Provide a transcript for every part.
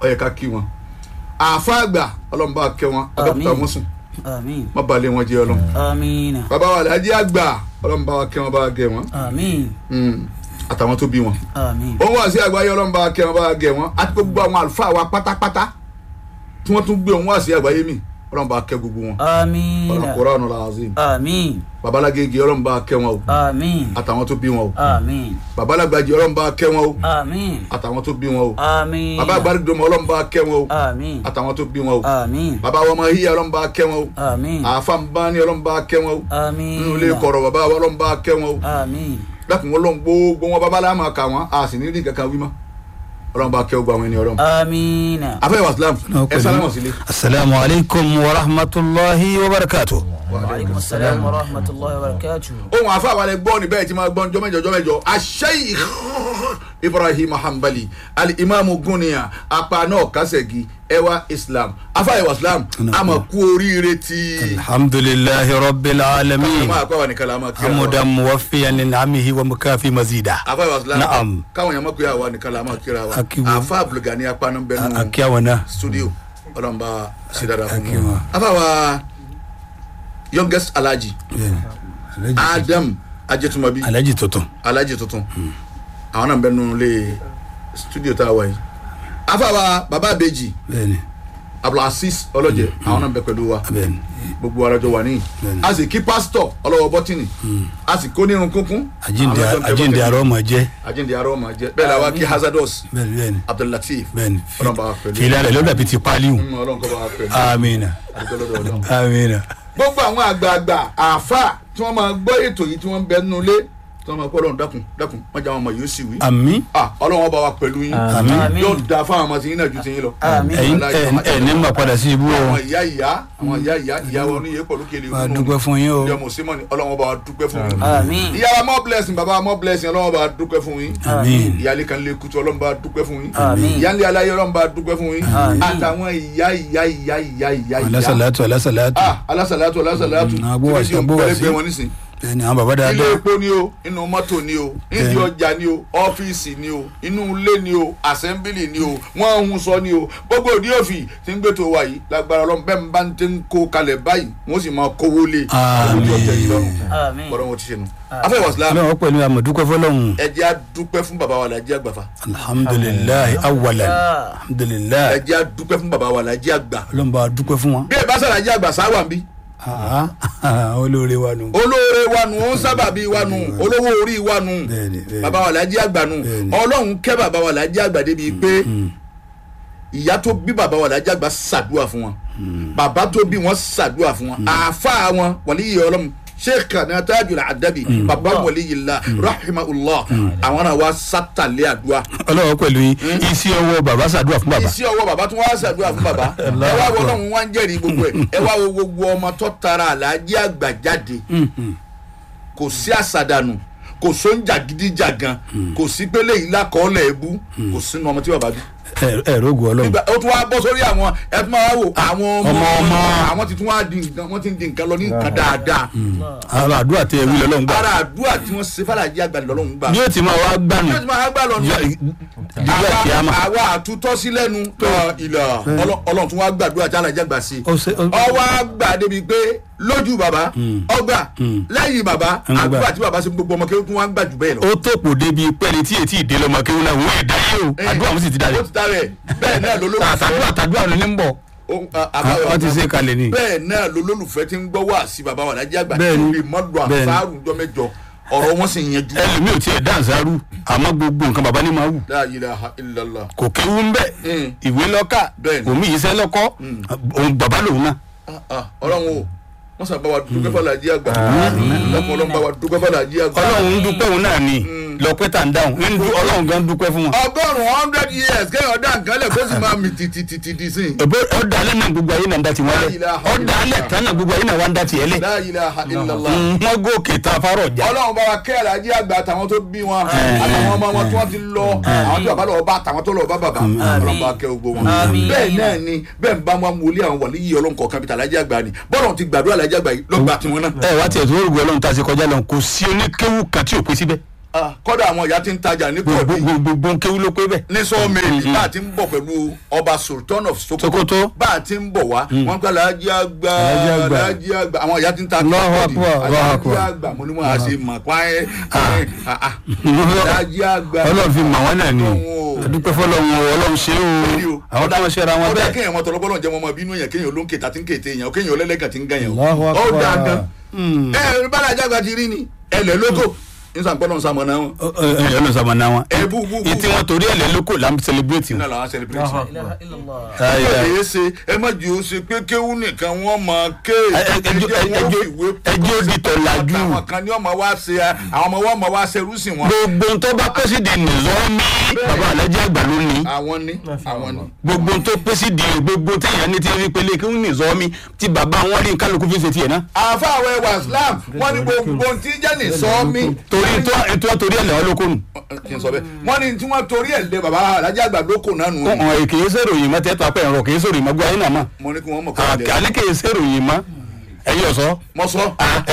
ó yẹ ká kí wọn àáfàá àgbà ọlọ́run bá kẹ́ wọn abẹ́kúta Àmín. wọn sùn àmín má balẹ̀ wọn jẹ́ ọlọ́run àmín bàbá wa làájí àgbà ọlọ́run bá wa kẹ́ wọn bá wa gẹ̀ wọn àmín Mm. àtàwọn tó bí wọn àmín òun wá sí àgbáyé ọlọ́run bá wa kẹ́ wọn bá wa gẹ̀ wọn àti gbogbo àwọn àlùfáà wa pátápátá tí wọ́n tún gbé òun wá sí àgbáyé mi ọlọ́run bá wa kẹ́ gbogbo wọn àmín ọlọ́run Qur'anul Azim àmín babalágége ọlọ́run bá wa kẹ́ wọn o àmín àtàwọn tó bí wọn o àmín babalágbàjì ọlọ́run bá wa kẹ́ wọn o àmín àtàwọn tó bí wọn o àmín baba agbárígbòmọ ọlọ́run bá wa kẹ́ wọn o àmín àtàwọn tó bí wọn o àmín baba wa ọmọ híyà ọlọ́run bá wa kẹ́ wọn o àmín àáfà ń bá ní ọlọ́run bá wa kẹ́ wọn o àmín nínú ilé kọ̀rọ̀ baba wa ọlọ́run bá wa kẹ́ wọn o àmín dákun ọlọ́run gbogbo wọn babalá máa kà wọn a sì ní rí kankan wí mọ́ ọlọ́run bá kẹ́ gbogbo àwọn ẹni ọlọ́run. àmín afẹ́ waslam ẹ sálámọ̀ sílé. asalaamu alaykum wa rahmatulahi wa barakatu. wa aleykum salaam wa rahmatulahi wa barakatuh. ohun àfa àwàlẹ̀ gbọ́ ni bẹ́ẹ̀ ti máa gbọ́ njọ́ mẹ́jọ jọ́ mẹ́jọ asheikh ibrahim hanbali alimami guniya apana kasegi ẹwà islam afa ẹwà islam a ma kú oríire ti. alhamdulilahi rabbil a alamin máa kọ́ àwọn nìkan la máa kí àwọn. hamudan muwafiyan ni namihi wa mukafi mazida. afa ẹwà islam Na'am. káwọn yẹn máa kú àwọn nìkan la máa kíra wa Akiwo. afa abdulgani apana bẹ́ẹ̀ nù. akiyawana. studio ọlọmọba sidara fún Thank you, mi ma. afa wa youngest alhaji adam ajetumabi alaji tuntun. alhaji tuntun àwọn náà ń bẹ nínú ilé studio tá a wà yìí afa wa baba abeji bẹ́ẹ̀ni abdulaziz ọlọjẹ àwọn náà ń bẹ pẹ̀lú wa bẹ́ẹ̀ni gbogbo arajọ wà níyì Bẹ́ẹ̀ni. a sì kí pásítọ̀ ọlọ́wọ́ bọ́tìnì a sì kó nírun kúnkún ajinde Àwọn náà ń bẹ ajinde bọ́tìnì. arọ ma jẹ. ajinde arọ ma jẹ bẹ́ẹ̀ la wa kí hazardous bẹ́ẹ̀ni bẹ́ẹ̀ni abdulateef bẹ́ẹ̀ni ọlọ́mọba wa pẹ̀lú fìlà rẹ lọ́dà bíi ti paliw. Mm, ọlọ́run kọ́ bá wa pẹ̀lú amina àdúgbò lọ́dọ̀ ọlọ́run. amina. gbogbo àwọn àgbààgbà àáfà tí wọn máa gbọ́ ètò yìí tí wọ́n ń bẹ nínú ilé tí wọ́n máa kọ́ ọlọ́run dákun dákun wọ́n jẹ́ àwọn ọmọ yìí ó sì wí. ami Ah, ọlọ́run ọba wa pẹ̀lú yín Àmín. yóò da fáwọn ọmọ tí yín náà ju ti yín lọ. Àmín. ẹyin ẹ ẹ ní ma padà sí ibú àwọn o. ìyá ìyá àwọn ìyá ìyá ìyá wọn ní yẹn pẹ̀lú kele wà á dúpẹ́ fún yín o. ìyá mùsùlùmí ọlọ́run ọba wa dúpẹ́ fún yín. àmín ìyá wa more blessing bàbá wa more blessing ọlọ́run ọba wa dúpẹ́ fún yín. Àmín. ìyáálé kan lé kutu ọlọ́run bá dúpẹ́ fún yín. Àmín. ìyáálé aláyé ọlọ́run bá dúpẹ́ fún yín. Àmín. àtàwọn ìyá ìyá ìyá ìyá ìyá ìyá. alasalatu alasalatu. ah alásàlátù alásàlátù. Mm, agbówàsí, tí rédíò ń agbówàsí. pẹ́lẹ́gbẹ́ wọn nísìnyí bẹ́ẹ̀ni àwọn baba ilé dáadáa. epo ni o inú mọ́tò ni o nídìí ọjà ni o ọ́fíìsì ni o inú ilé ni o àsẹ́ńbìlì ni o wọ́n ń sọ ni o gbogbo òdi òfì tí ń gbètò wa yìí lágbára ọlọ́run bẹ́ẹ̀ ń bá ń tẹ́ ń kó kalẹ̀ báyìí wọ́n sì máa kówó lé Àmín. ojú ọjà yìí lọ́rùn àmín bọ́dọ̀ wọn ti ṣe nu. afẹ́ wàsílám ọlọ́run pẹ̀lú àmọ̀dúpẹ́ fọlọ́hún. ẹ jẹ́ á dúpẹ́ fún bàbá wa lajẹ́ àgbàfà alhamdulilayi awalan alhamdulilayi ẹ jẹ́ á dúpẹ́ fún bàbá wa lajẹ́ àgbà ọlọ́run bá a dúpẹ́ fún wọn. bí ẹ bá sàlàjẹ́ àgbà sáwà ń bí Ah, olóore wa nù. olóore wa nù ó ń sábàbí wa nù olówó orí wa nù Bẹ́ẹ̀ni, bẹ́ẹ̀ni. bàbá wa lajẹ́ àgbà nù Bẹ́ẹ̀ni. ọlọ́run kẹ́ bàbá wa lajẹ́ àgbà débi pé ìyá tó bí bàbá wa lajẹ́ àgbà ṣàdúrà fún wọn bàbá tó bí wọn ṣàdúrà fún wọn àáfà wọn wàlí yìí ọlọ́run sheikh náà tajul adabi bàbá wàlí yìí la rahimahullah àwọn náà wá sátàlẹ́ àdúrà ọlọ́run pẹ̀lú yín isi ọwọ́ bàbá ṣàdúrà fún bàbá. iṣẹ́ ọwọ́ bàbá tó wá ṣàdúrà fún bàbá ẹ wá wo ọlọ́run wá ń jẹ́rìí gbogbo ẹ̀ ẹ wá wo gbogbo ọmọ tó tara àlàájì àgbà jáde kò sí àṣàdànù kò sóúnjà gidijagan kò sí pélé yìí lákọọ́lẹ̀ ẹ̀bú kò sínú ọmọ tí bàbá bí. ẹ ẹ rogo ọlọ́run. nígbà ó tún wá bọ́ sórí àwọn ẹ tún máa wò àwọn ọmọ ọmọ ọmọ. àwọn ti tún wá di nǹkan wọ́n ti ń di nǹkan lọ ní nǹkan dáadáa àwọn àdúrà tẹ ewì lọ́lọ́run gbà. ara àdúrà tí wọ́n ṣe fàlàjì àgbà lọ́lọ́run gbà. bí ó ti máa wá gbànú. yóò ti máa gbà lọ nù dígbà tí a máa. àwa àtútọ́ sí lẹ́nu ilà ọlọ́run tún wá gbàdúrà tí alájà gbà sí. ó ṣe ó ọwọ́ àgbà débi pé lójú bàbá ọgbà lẹ́yìn bàbá Ń gbà. àdúrà tí bàbá ṣe fún gbogbo ọmọ kí ó tún wá gbà jù bẹ́ẹ̀ lọ. ó tòpò débi pẹ́ni tí ètí ìdè lọ́mọ kí wọ́n náà wọ́n èdè yìí o àdúrà wọn sì ti dalẹ̀. ó ti darẹ̀ bẹ́ẹ̀ náà ló tàdúrà tàdúrà ló ní ń bọ̀. wọ́n ti ṣe kalẹ̀ ni. bẹ́ẹ̀ náà ló lólùfẹ́ tí ń gbọ́ wá sí bàbá wa lájẹ́ àgbà Bẹ́ẹ̀ ni. lè mọ́dọ̀ Bẹ́ẹ̀ ni. àfáàrùn jọ mẹ́jọ ọ̀rọ̀ wọn sì yanjú. ẹlòmíì ò tiẹ̀ dáǹsárù àmọ́ gbogbo nǹkan bàbá ní máa wù. La ilaha illallah. kò kéwú ń bẹ̀ Mm. ìwé lọ́kà Bẹ́ẹ̀ ni. omi ìṣẹ́ lọ́kọ́ òun bàbá lòun náà. Ah, ah, ọlọ́run o wọ́n sábà wa dúpẹ́ fàlàjì àgbà lọ́kùn ọlọ́run bá wa dúpẹ́ fàlàjì àgbà. ọlọ́run ń dúpẹ́ òun náà ni lọ́pẹ́ tà ń dáhùn ń dú- ọlọ́run gan dúpẹ́ fún wọn. ọgọ́rùn-ún hundred years kéèyàn dá nǹkan lẹ̀ kó sì máa mi tìtìtìtì sí i. Ẹ̀bẹ̀ ọ̀dà alẹ́ náà gbogbo ayé náà ń dá tiwọn lẹ̀ La ilaha ọ̀dà alẹ́ tán náà gbogbo ayé náà wá ń dá tiẹ̀ lẹ̀. La ilaha illallah. wọ́n gòkè tá a fárọ̀ já. ọlọ́run bá wa kẹ́ àlàjì àgbà àtàwọn tó bí wọn àtàwọn ọmọ wọn tí wọ́n ti lọ àwọn tí bàbá lọ bá àtàwọn tó lọ bá bàbá ọlọ́run bá kẹ́ gbogbo wọn. Àmín. bẹ́ẹ̀ náà ni bẹ́ẹ̀ ń bá wọn wọlé àwọn wàlí yìí ọlọ́run kọ̀ọ̀kan bíi tàlàjì àgbà ni bọ́lọ̀ ti gbàdúrà àlàjì àgbà yìí lọ́gbà tiwọn náà. ẹ wá tiẹ̀ tó rògbò ọlọ́run tá a ṣe kọjá lọ kò sí oníkéwù kan tí ò pé síbẹ̀. Ah, kọ́dà àwọn ìyá ti ń tajà ní gbogbo kòbí gbogbo kéwú ló pé bẹ́ẹ̀. ní sọ́ọ̀mẹ́lì bá a ti ń bọ̀ pẹ̀lú ọba sultan of sokoto Sokoto. bá a ti ń bọ̀ wá wọ́n gbà lájí àgbà Alhaji àgbà. lájí àgbà àwọn ìyá ti ń ta Allahu kọ́ọ̀dì Akbar, Allahu lájí Akbar. àgbà mo ní wọn àṣẹ mọ̀ páyé lájí àgbà ọlọ́run fi mọ̀ wọ́n náà ni Ọlọ́run o. adúpẹ́ fọlọ́run o ọlọ́run ṣe o àwọn tó ń ṣe ra wọn ọdẹ bẹ́ẹ̀. kéèyàn mọ tọlọpọlọ jẹ wọn mọ bínú yẹn kéèyàn olóńkè tàti ń kété yẹn kéèyàn olẹlẹgàn ti ń gan yẹn Allahu ó Akbar. dáa gan ẹ ẹ bára jágba ti rí ni ẹlẹ lóko nísàn gbọdọ nsàmọ náà wọn ẹ lọ sábà náà wọn. ẹ bú bú bú ìtí wọn torí ẹ̀ lẹ́ lóko là ń celebrate náà wọn. làwọn celebrate La ilaha illallah. Ayé, ẹ ayé. lè ṣe ẹ má jù ú ṣe pé kéwú nìkan wọn máa ké Ẹ- ẹ- ẹjọ́- ẹjọ́- ẹjọ́ di tọ̀làjú. àwọn kan ní ọmọ wa ṣe àwọn ọmọ wa máa wá ṣerú sí wọn. gbogbo tó bá pèsè di nìzọ́mí bàbá alájẹ àgbà ló ní. àwọn ní àwọn ní. gbogbo tó pèsè di gbogbo téèyàn ní ti rí pélé kí wọ́n nìzọ́mí tí bàbá wọn rí kálukú fi ṣe tiẹ̀ náà. àfa àwọn ẹwà islam wọn ní gbogbo tí jẹ́ ní sọ́ọ́mí. torí tó ètò torí ẹ̀ lẹ́wọ́ lóko nù. kí n sọ bẹ́ẹ̀ wọ́n ní tí wọ́n torí ẹ̀ lé baba alájà àgbà lóko náà nù. ọ̀hún kì í sèròyìn mọ́ tẹ́tọ́ apẹ́ ẹ̀rọ kì í sèròyìn mọ́ gbọ́ ayé náà mọ́. mo ní kí wọ́n mọ̀ kọ́ ẹ̀ àkàlẹ́ kì í sèròyìn mọ́ ẹ̀yìn ọ̀sọ́. mọ sọ.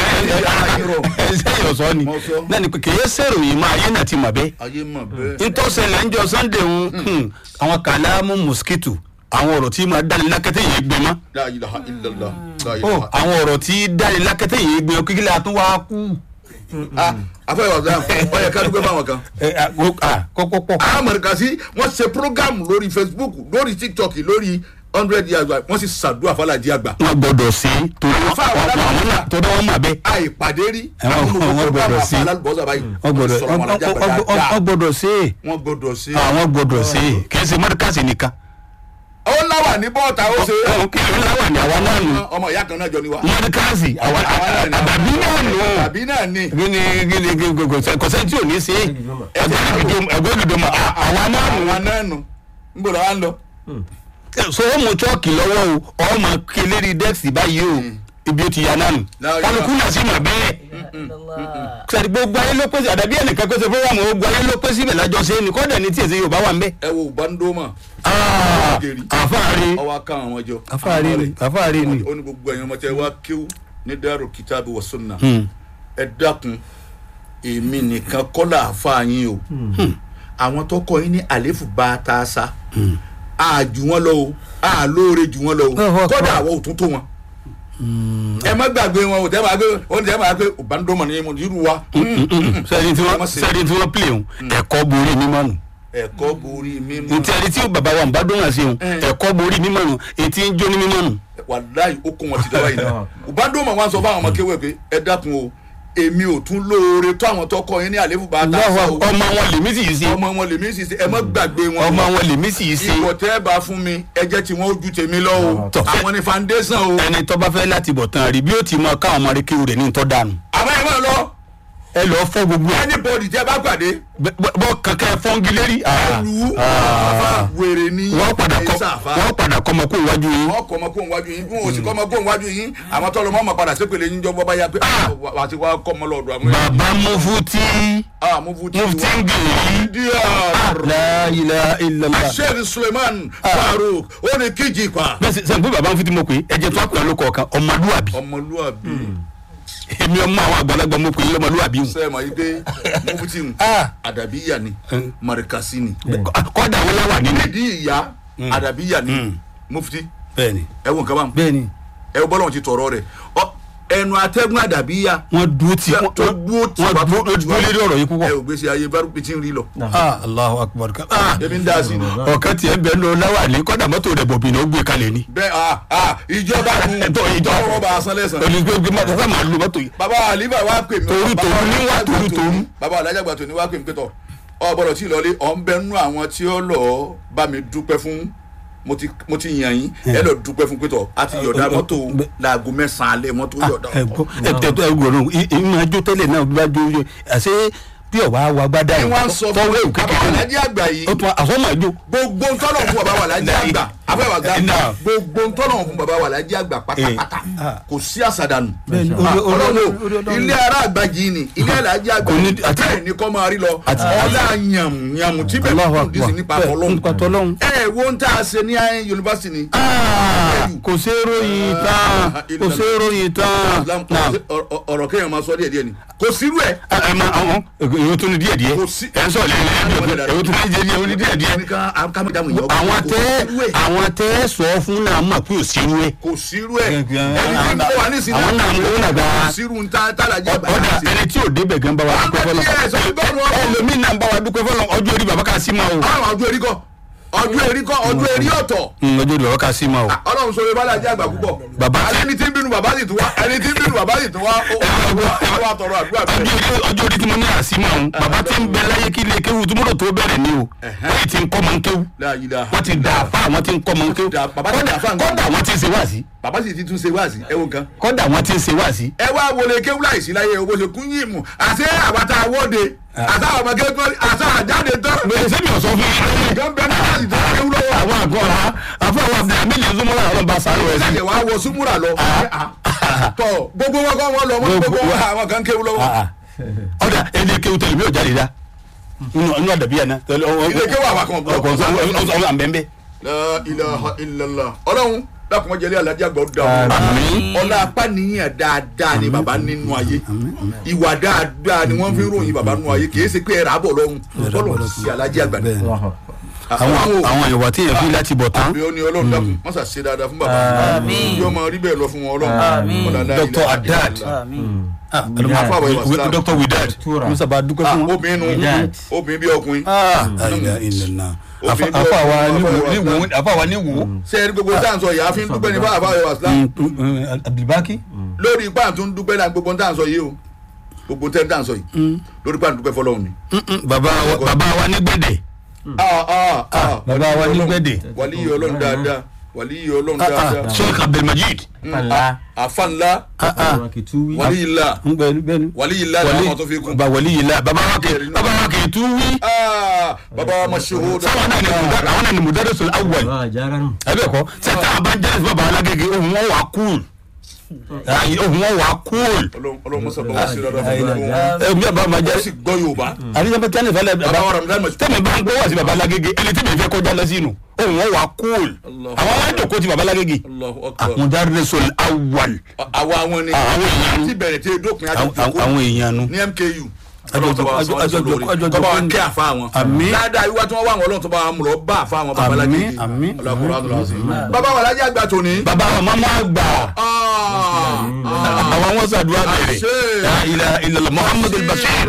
ẹ̀yìn ọ̀sọ́ ni Mo sọ. náà ni pé kì í sèròyìn mọ́ ayé náà ti mọ̀ bẹ́ẹ̀. ayé mọ̀ bẹ́ẹ̀. ntọ́sẹ̀lẹ̀ ń jọ sunday ń àwọn kàlámù mosquito àwọn ọ̀rọ̀ tí máa dáni lákẹ́tẹ́ yìí gbẹ mọ́ la ilaha illallah la ó ilaha. àwọn ọ̀rọ̀ tí dáni lákẹ́tẹ́ yìí gbẹ kíkí la tún wá kú. ah afẹ́ ìwà islam ọ yẹ ká dúpẹ́ fáwọn kan. kọ́kọ́ pọ̀. amẹ̀ríkà sí wọ́n ṣe program lórí facebook lórí tiktok lórí hundred years ago wọ́n sì ṣàdúrà fàlàjì àgbà. wọ́n gbọ́dọ̀ sí torí Àfa àwọn alábàárà. torí wọ́n mà bẹ́ẹ̀. àìpàdé rí. Àwọn- àwọn gbọ́dọ̀ sí. alálùbọ́sà báyìí. wọ́n gbọ́dọ̀ sọ̀rọ̀ àwọn alájà àgbà wọ́n dáadáa. gbọ́dọ̀ sí wọ́n gbọ́dọ̀ sí. àwọn gbọ́dọ̀ sí kì í ṣe mọ́díkàsì nìkan. ó láwà ní bọ́ọ̀tà ó ṣe. Ọ̀hún kí ló ń láwà ní àwa náà nù. ọmọ ìyá kan náà jọ ni wa. mọ́díkàsì àwa àwa náà ni. àbàbí náà nù. tàbí náà ni. gini gini gini kò sẹ́ni tí ò ní ṣe ẹgbẹ́ ìdìbò mọ̀ àwa náà nù. àwa náà nù. ń gbọ́dọ̀ wá ń lọ. so ó mú chọ́ọ̀kì lọ́wọ́ o ọmọ keleri dẹ́ẹ̀sì báyìí o ibi ó ti yà náà nù. Láyé kálukú náà sì mọ̀ bẹ́ẹ̀. illallah. sẹ́ni gbogbo ayé ló pèsè àdàbí ẹnìkan pèsè fúnramù gbogbo ayé ló pèsè ibẹ̀ lájọ ṣe é ní kọ́dà ní tí èsè yorùbá wà ń bẹ́. ẹ wo bandoma. àfáàrí ọwọ́ ká àwọn jọ. àfáàrí ni àfáàrí ni. ó ní gbogbo ẹ̀yin ọmọ tẹ wá kíw ní dárò kìtàbí wa sunna. Hmm. ẹ dákun èmi nìkan kọ́lá àfa yín o àwọn tó kọ yín ní àléfù bá a ta sa a jù wọn lọ o a lóore jù wọn lọ o Allahu Akbar. kódà àwọn ò tún tó wọn. ẹ má gbàgbé wọn o tẹ́ máa gbé o tẹ́ máa gbé o bá ń dọ́mọ̀ ní mo irú wa. sẹ́ni tí Ẹ má wọ́n ṣe. sẹ́ni tí wọ́n pìlẹ̀ òun ẹ̀kọ́ borí mímọ́ nù. ẹ̀kọ́ borí mímọ́ ntí ẹni tí bàbá wa ń bá dóhùn àṣẹ òun ẹ̀kọ́ borí mímọ́ nù etí ń jó ní mímọ́ nù. wàláyé ó kó wọn ti dáwà yìí náà o bá ń dọ́mọ̀ wọn sọ fún àwọn ọmọ kéwẹ́ pé ẹ dákun o èmi ò tún lóore tó àwọn tó kọ yín ní àléfù bá a ta sa o ọmọ wọn lèmi sì yìí ṣe ọmọ wọn lèmi sì ṣe ẹ má gbàgbé wọn ọmọ wọn lèmi sì yìí ṣe. ìwọ tẹ́ ẹ bá fún mi ẹ jẹ́ tí wọ́n ó ju tèmi lọ o Tọ́. àwọn ni foundation o ẹni tó bá fẹ́ láti bọ̀ tán rí bí ó ti mọ káwọn ọmọ rẹ kéwù rẹ̀ ní tọ́ dànù. àmọ́ ẹ máa lọ ẹ lọ fọ́ gbogbo ẹ anybody tẹ́ bá pàdé bẹ- bẹ- bọ́ kankan fọ́ngi lérí. lu àfa wèrè ní wọ́n padà kọ́ sáfà wọ́n padà kọ́ ọmọ kó iwájú yín. wọ́n kọ́ ọmọ kó wájú yín bí wọn ò sì kọ́ ọmọ kó wájú yín àwọn tọ́lọ́ mọ́ ọmọ padà sépèlè yín jọ bọ́bá yá pé wà á ti wá kọ́ ọmọ lọ́dọ̀ àwọn èèyàn. bàbá mufuti ah mufuti mufuti ń gèrí. díẹ̀ la ilaha illallah. sheikh suleiman faruk ó ní kíjì pa bẹ́ẹ̀ sẹ́ sẹ́ni pé bàbá mufuti mo pè é ẹ̀jẹ̀ tó àpè ló kọ̀ọ̀kan ọmọlúwàbí. ọmọlúwàbí èmi ọmọ àwọn àgbàlagbà mo pè é lọ́mọlúwàbí hùn. sẹ́ẹ̀ mọ̀ yí pé mufuti ń Ah. àdàbíyà ni marikasi ni kọ́dà wọn láwà nínú. nídìí ìyá àdàbíyà ni Mm. mufti bẹ́ẹ̀ni ẹ wo nǹkan báwọn bẹ́ẹ̀ni ẹ wo bọ́lá wọn ti tọ̀rọ̀ rẹ̀ Ọ, ẹnu atẹ́gùn àdàbíyà wọ́n dúró tí tó dúró tí wọ́n wàá dúró tó dúró lérí ọ̀rọ̀ yìí ẹ púpọ̀. ò gbèsè ayé bárúkú tí ń rí lọ ah allahu akbar ah ebi ń dá sí ni ọ̀kan tiẹ̀ bẹ́ẹ̀ lọ láwà ní kọ́dà mọ́tò rẹ̀ bọ̀bì náà ó gbé kalẹ̀ ni. bẹ́ẹ̀ ah ah ìjọba kun Ẹ̀tọ́ ìjọba. ọwọ́ bá a san lẹ́sàn. olùgbé mọ́tò fẹ́ máa lu mọ́tò yìí. bàbá àlífà wa pè mí Toru bàbá toru ní wá alájàgbà toru tòní- toru. bàbá alájàgbà tòní wá pè mí pẹ́tọ̀ ọ gbọ́dọ̀ tí ì lọlé ọ̀ ń bẹ nú àwọn tí ó lọ bá mi dúpẹ́ fún mo ti mo ti yàn yín ẹ lọ dúpẹ́ fún pẹ́tọ̀ a ti yọ̀dá mọ́tò laago mẹ́sàn-án alẹ́ mọ́tò yọ̀dá ẹ̀gbọ́n ẹ̀gbọ́n ẹ̀gbọ́n ìmọ̀ àjò tẹ́lẹ̀ náà bí wàá jó yẹ àṣé bí ọ̀wá wa gbádà ni wọ́n sọ fún tọ́wọ́ èwù bàbá kékeré alájí àgbà yìí ó tún àsọ́mọ̀ àjò. gbogbo ntọ́nà fún bàbá wa lájí àgbà afẹ́wà gbà Náà. gbogbo ntọ́nà fún bàbá wa lájí àgbà pátápátá ah. kò sí àsàdànù Bẹ́ẹ̀ni, Ah, orí- orí- ọlọ́run orí- orí- ilé ara àgbàjì ni ilé alájí àgbà Kò ní- àti- bẹ́ẹ̀ ni kọ́ máa rí lọ àti- ọlá yàmù yàmù tí bẹ́ẹ̀ Allahu kún Akbar. dísì nípa Bẹ́ẹ̀, ọlọ́run nípa tọ́lọ́run. ẹ ẹ wo ń tá a ṣe ní ayé yunifásitì ni. Ah, kò ṣe é ròyìn tán kò ṣe é ròyìn tán. Islam Now, ọ̀rọ̀- ọ̀rọ̀ kéèyàn máa sọ díẹ̀ díẹ̀ ni kò sírú ẹ̀. ẹ ẹ ma àwọn èyí tó ní díẹ̀ díẹ̀ Kò sí- ẹ ń sọ lẹ́yìn lẹ́yìn èyí tó ní díẹ̀ díẹ̀ ó ní díẹ̀ díẹ̀. àwọn tẹ àwọn tẹ sọ fún náà mọ̀ pé ò sírú ẹ̀. kò sírú ẹ̀ ẹni tí àwọn ń bọ̀ wá nísìnyí àwọn náà mú náà gba kò sírú ń tá tàlàjì àgbà ọ̀dà ẹni tí ò débẹ̀ gan bá wa dúpẹ́ fọlọ́ Àwọn díẹ̀ sọ pé bọ́ọ̀lù wọn- ẹlòmíì náà bá wa dúpẹ́ fọlọ́ ọjọ́ orí bàbá ká sí ma o àwọn ọjọ́ erí kọ́ ọjọ́ erí kọ́ ọjọ́ erí ọ̀tọ̀ Mm, ọjọ́ orí bàbá ká sí ma o. ọlọ́run sọ yorùbá làjẹ́ àgbà púpọ̀ Bàbá tí- ẹni tí ń bínú bàbá sì tún wá ẹni tí ń bínú bàbá sì tún wá ó ó wá tọrọ àdúrà ọjọ́ bẹ́ẹ̀. orí ọjọ́ orí tí mo ní àsímà o bàbá tí ń bẹ láyé kí ilé kéwù tó mọ́tò tó bẹ̀rẹ̀ ni o wọ́n ti ń kọ́ mọ́ ń kéwù La ilaha wọ́n ti dà fá àwọn tí ń kọ́ mọ́ ń kéwù dà- bàbá ti dà fá nǹkan. kọ́dà wọ́n ti ń ṣe wáàsí bàbá sì ti tún ṣe wáàsí ẹ wo nǹkan. kọ́dà wọ́n ti ń ṣe wáàsí. ẹ wá wọlé kéwú láìsí láyé owó ṣe kún yìí mù àti àbàtà àwọ́de àti àwọn ọmọ kéwú àti àjáde tán. bẹ́ẹ̀ sẹ́mi ọ̀sọ́ fún yín. nǹkan bẹ́ẹ̀ náà láti tún kéwú lọ́wọ́. àwọn àgọ́ ọ̀la àfọwọ́ abdulhamid zumura ọ̀rọ̀ bá sáré rẹ̀ sí. ṣẹ̀ṣẹ̀ wá wọ súnmúrà lọ. tọ gbogbo wọn kọ́ wọn lọ wọn gbogbo wọn àwọn kan kéwú lọ́wọ́. ọ̀dà ẹni kéwù tẹ̀lé mi ò jáde dá inú àdàbí yẹn náà. Ilé kéwú àwọn kan gbọ́. ọkọ̀ ọ̀sán àbẹ̀ńbẹ̀. La ilaha illallah ọlọ́run dákun jẹ́lé alájà gbọ́ dà Àmín. ọlá apá nìyẹn dáadáa ni bàbá nínú ayé ìwà dáadáa ni wọ́n fi ń ròyìn bàbá nínú ayé kìí ṣe pé ẹ̀rọ àbọ̀ lọ́run bọ́lọ̀ sí alájà àgbà Bẹ́ẹ̀. àwọn àwọn ìwà tí yẹn fi láti bọ̀ tán. àbí ó ní ọlọ́run dákun wọ́n sà ṣe dáadáa fún bàbá Àmín. yóò máa rí bẹ́ẹ̀ lọ fún wọn ọlọ́run Àmín. Ọlá la Dr. ilaha Haddad. illallah. Àmín. Ah, Àfàwọ̀ ìwà Islam. Dr. Widad Tura. musa bá dúpẹ́ Ah, fún wọn. obìnrin nu Widad. obìnrin bí ọkùnrin Ah, la ilaha illallah. Obìnrin Afa- afa wa bí ni wo ọkùnrin. ni wo afa wa ni wo. ṣé ẹni gbogbo tá à ń sọ yìí àfi ń dúpẹ́ ní bá àfàwọ̀ ìwà Islam Abdulbaki. lórí ipá àtún dúpẹ́ náà gbogbo tá à ń sọ yìí o gbogbo tẹ́ tá à ń sọ yìí lórí ipá àtún dúpẹ́ fọlọ́run ni. baba wa baba wa ní gbẹ̀dẹ̀. Ah, ah, ah. baba wa ní gbẹ̀dẹ̀. wàlíyé ọlọ́run dáadáa wàlíyé ọlọ́run Ah, ah, dáadáa Sheikh Abdulmajid. Pàlà. àfa ńlá Ah, ah. Kìtúwí. wàlíyé ńlá Bẹ́ẹ̀ni bẹ́ẹ̀ni. wàlíyé ńlá ni àwọn tó fi kún. baba wali yìí la baba wa kì baba wa kì í tún wí. Ah, baba wa mashuhuda sáwọn náà ni mudar àwọn náà ni mudarrisul awwal. Bàbá àjàrà nù. ẹ bẹ́ẹ̀ kọ́ sẹ́tà àbájáde fún baba alágége ohun wọn wà kúl. Ayi, ohun wọn wà kúl. Ọlọ́run ọlọ́run mọ́sá bá wá sí dáadáa fún gbogbo wọn. ẹ mi àbá ma ó jẹ́. sì gbọ́ yorùbá àdéhùn bá tẹ́lẹ̀ fẹ́lẹ̀ baba wa ramadan mashuhuda tẹ́mi bá ń gbọ́ wá sí baba alágége ẹni tí mi fẹ́ kọjá lọ sínú ohun wọn wà kúl. Allah. àwọn alájòkó ti baba alágége. Allahu akbar mudarrisul awwal. àwa wọn ni Àwọn èèyàn. tí bẹ̀rẹ̀ tí dópin àwọn àjòkó àwọn èèyàn nu. ní MKU Àjọjọ- ọlọ́run tó bá wá sọ wá àjọjọ- lórí àjọjọ- tó bá wá kẹ́ àfa wọn Àmín. dáadáa ìwà tí wọ́n wá àwọn ọlọ́run tó bá wà mú lọ bá àfa wọn baba Àmín, alágége àmín, ọlọ́kùnrin àdúrà sí baba wa alájà àgbà tòní. baba wa mama gbà. Ah, ah. àwọn wọn sàdúrà bẹ̀rẹ̀. Àṣẹ. la ilaha illallah muhammadu bashir.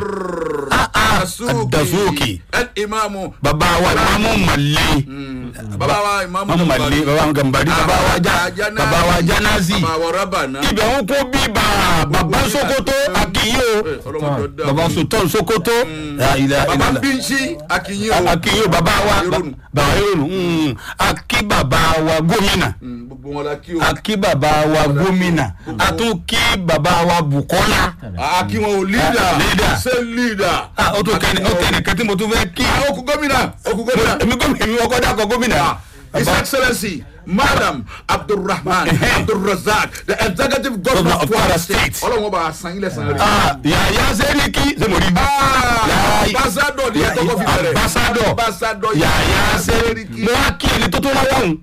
Ad-Dasuki. imamu baba wa imamu mali. baba wa imamu imamu mali baba wa gambari baba wa ja baba wa janazi. baba wa rabana ibẹ̀ ń kó bíbà baba sokoto akiyo. ọlọ́mọdé ọdá baba sultan sokoto. la ilaha baba illallah. bíńsí akínyìn o akiyo baba wa Yorùnù. baba yorùnù mm. aki baba wa gómìnà. Mm, gbogbo wọn la kí o akí baba wa gómìnà a tún kí baba wa bukola. akí wọn o leader Ah, leader. ṣe leader ah o tún kẹ́ni o kẹ́ni kẹ́tí mo tún fẹ́ kí. Ah, okùn gómìnà okùn gómìnà èmi gómìnà èmi ọkọ dàkọ gómìnà. Ah, His Excellency Madam Abdulrahman Abdulrazak the executive governor of Kwara State ọlọ́run ọba àṣàn ilẹ̀ sàn rẹ̀. ah yàyà sẹ́ríkì sẹ́mọ̀rí. Yàyà- ambassador ni ẹ tọkọ fi bẹ̀rẹ̀ ambassador ambassador yàyà sẹ́ríkì. mo wá kí ẹni tó tó wá wọ̀hún.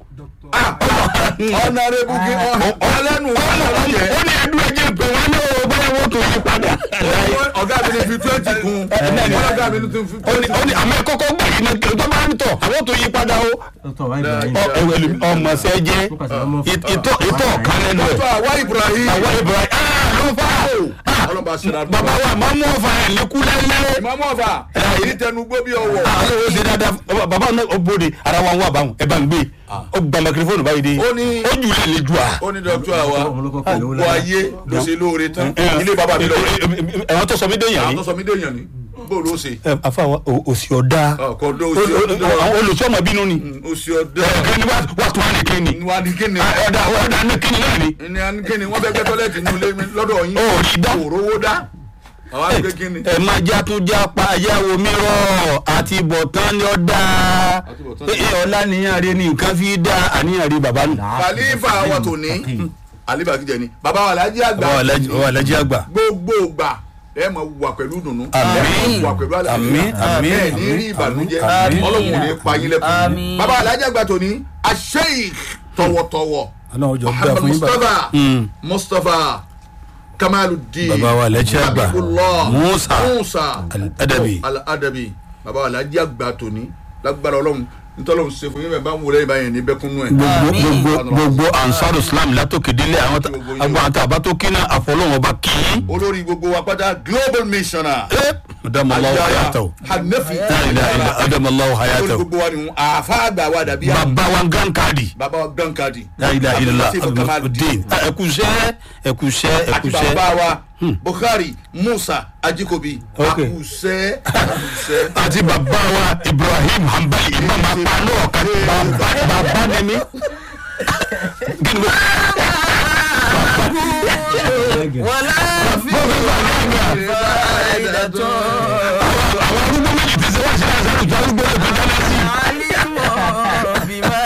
honourable kí ọlẹ́nu ó ní ẹdún ẹjẹ pé wọn ní o báyọ̀ wọ́n tó yí padà. ọ̀gá mi ní fi twenty kun ọ̀gá mi ní fi ó ní ó ní àmọ́ ẹ kọ́kọ́ gbà yìí náà tó bá ń tọ̀ àwọn tó yí padà o. Dr. Wáyé Ibrahim. ọ ẹwẹ lu ọmọ sẹ jẹ ìtọ ìtọ kan lẹ́nu ẹ. tó àwa Ibrahim àwọn ibrahim ah ló fà á. ọlọ́ba ṣẹlẹ̀ bàbá wa máa mú ọfà ẹ̀ lẹ́kú lẹ́lẹ́. ìmọ̀mọ́ ọ̀fà èyí tẹnu gbó bí ọwọ́ àwọn ò ṣe dáadáa bàbá- bàbá náà ó bóde ara wa ń wà báwọn ẹ bá ń gbé ó gba microphone báyìí dé Ó ní- ó jù lẹ lè ju à. ó ní dọ́kítọ̀ àwa Ọmọ olóko pẹ̀lú owó gbogbo lára. ayé ló ṣe lóore tán ilé bàbá mi lọ́wọ́ ẹ̀wọ̀n tó sọ mí déyàn àwọn ni. tó sọ mí déyàn ni bóòlù ó ṣe afa wa òsì ọ̀dà ọkọ̀ ọdọ òsì ọdọ àwọn olùsọ́mọ bínú ni. òsì ọdọ ẹ̀ẹ́dẹ́gbẹ́ wà tó wà ní kíni. wà ní kíni ọ̀dà ọ̀dà ní kíni náà ni. ní a ní kíni wọ́n fẹ́ gbẹ́ tọ́lẹ́tì ní ilé mi lọ́dọ̀ yín Ó rí dá. òróró dá àwọn àgbẹ̀ kíni. ẹ má já tún já pa ayáwo mìíràn àti bọ̀tán ni ó dáa Àtúbọ̀tán ẹ ẹ ọlá níyàn rẹ ni nǹkan fi dá àníyàn rẹ bàbá nù. khalifa wa tò ní alifa kìjẹ ni bàbá wa alájí àgbà ọ alájí àgbà. gbogbo gbà ẹ máa wà pẹ̀lú dùnú Àmín. ẹ máa wà pẹ̀lú àlàáfíà Àmín, àmín, ẹ ní àmín, rí ìbànújẹ́ àmín. ọlọ́run ò ní pa yín lẹ́kùn Àmín. bàbá alájà àgbà tòní asheik tọwọ́tọwọ́ ọlọ́run jọ gbà muhammad fún yín bá. mustapha Mm. mustapha kamaludin Bàbá wa lẹ́kṣẹ̀ àgbà. habibullah Musa. musa Al-Adabi. al-adabi bàbá alájà àgbà tòní lágbára ọlọ́run ntọ́lọ́run ṣe fún yín bẹ́ẹ̀ bá ń wọlé ìbáyẹn ní bẹ́kúnú ẹ̀. gbogbo Àmín. gbogbo gbogbo ansaru islam látòkè délé àwọn tá- Gbogbo yín. agbọn àti àbátòkínà àfọlọ́wọn bá kí í. olórí gbogbo wa pátá global missioner. ẹ adamallahu hayatahu hanafi la ilaha illa adamallahu olórí hayatahu gbogbo wa ni àfa àgbà wa dàbí àwọn bàbá wa gan káàdì bàbá wa gbọ́n kadi. la ilaha illa Abdulatif Kamaludin. abdulmudin ẹkùsẹ́ ẹkùsẹ́ àti ẹkùsẹ́ bàbá wa bukhari musa ajikobi Ok. akusẹ akusẹ. àti bàbá wa ibrahim hanbali imam apanu ọ̀kan bàbá bàbá ni mi. kí ni mo wàlá fi fàáyidà tó. àwọn arúgbó méjì ti ṣe wá sí àṣà ìjọ arúgbó lè fi dáná sí i. alimu bima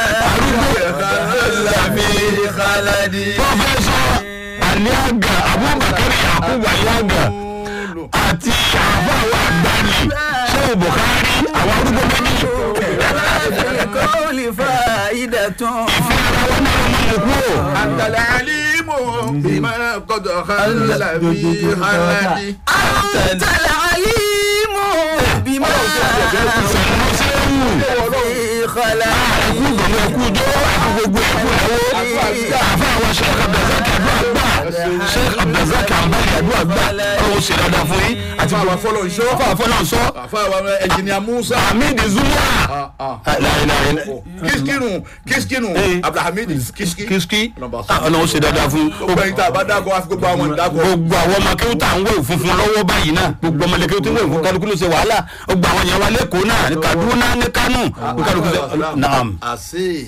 Lami khaladi. pọfẹsọ aliaga abubakar yakubu aliaga àti àfàwọn àgbàni sẹ́wọ̀n buhari àwọn arúgbó méjì wàlá fi kọ́ọ̀lì fàáyidà tó. ìfẹ́ ara wọn náà máa ń kú. antala alimu bima kọdọ halala fi haladi. أنت العليم بما sẹ̀wọ̀n sẹ́wọ̀n في خلقه ẹkú gbọ̀ngàn ẹkú jọ ẹkú gbogbo ẹkú ẹwọ́ àfàwọn sheikh abdulrasaq àdúrà gbà sheikh abdulrasaq àbálẹ àdúrà gbà ọlọ́wọ́ ṣe dáadáa fún yín àti àfa wa fọlọ nsọ. àfàwọn afọlọ́nsọ àfa wa ẹnjìnìà musa. hamid zuma láìláì kiskinu kiskinu Eh. abdulhamid kiski. kìsìkì Nọmba sọ. ọlọ́wọ́ ṣe dáadáa fún gbogbo ẹyin tá a bá dáko àfi gbogbo àwọn ìdáko. gbogbo àwọn ọmọ akéwù tá à ń wẹ̀ funfun lọ́wọ́ báyìí náà gbogbo ọmọ akéwù tó ń wẹ̀ fún kálukú ló ṣe wàhálà gbogbo àwọn yẹn wà lẹ́kọ̀ọ́ náà ní kaduna ní kánò ní kálukú ṣe naam. ase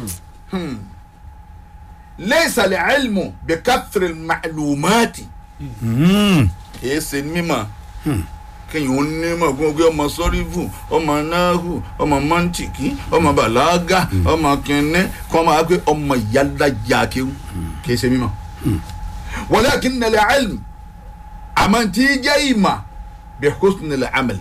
leysa le ilmu bi kathiri macluumati Mm. kìí ṣe mímọ̀ kéèyàn ó nímọ̀ gbogbo ọmọ sọ́rífù ọmọ náhù ọmọ mọ́ntìkì ọmọ bàlágà ọmọ kìnní kọ́ máa pé ọmọ ìyálàjà kéwù kìí ṣe mímọ̀ walakin al-ilm àmọ́ tí jẹ́ ìmọ̀ bi husn al-amal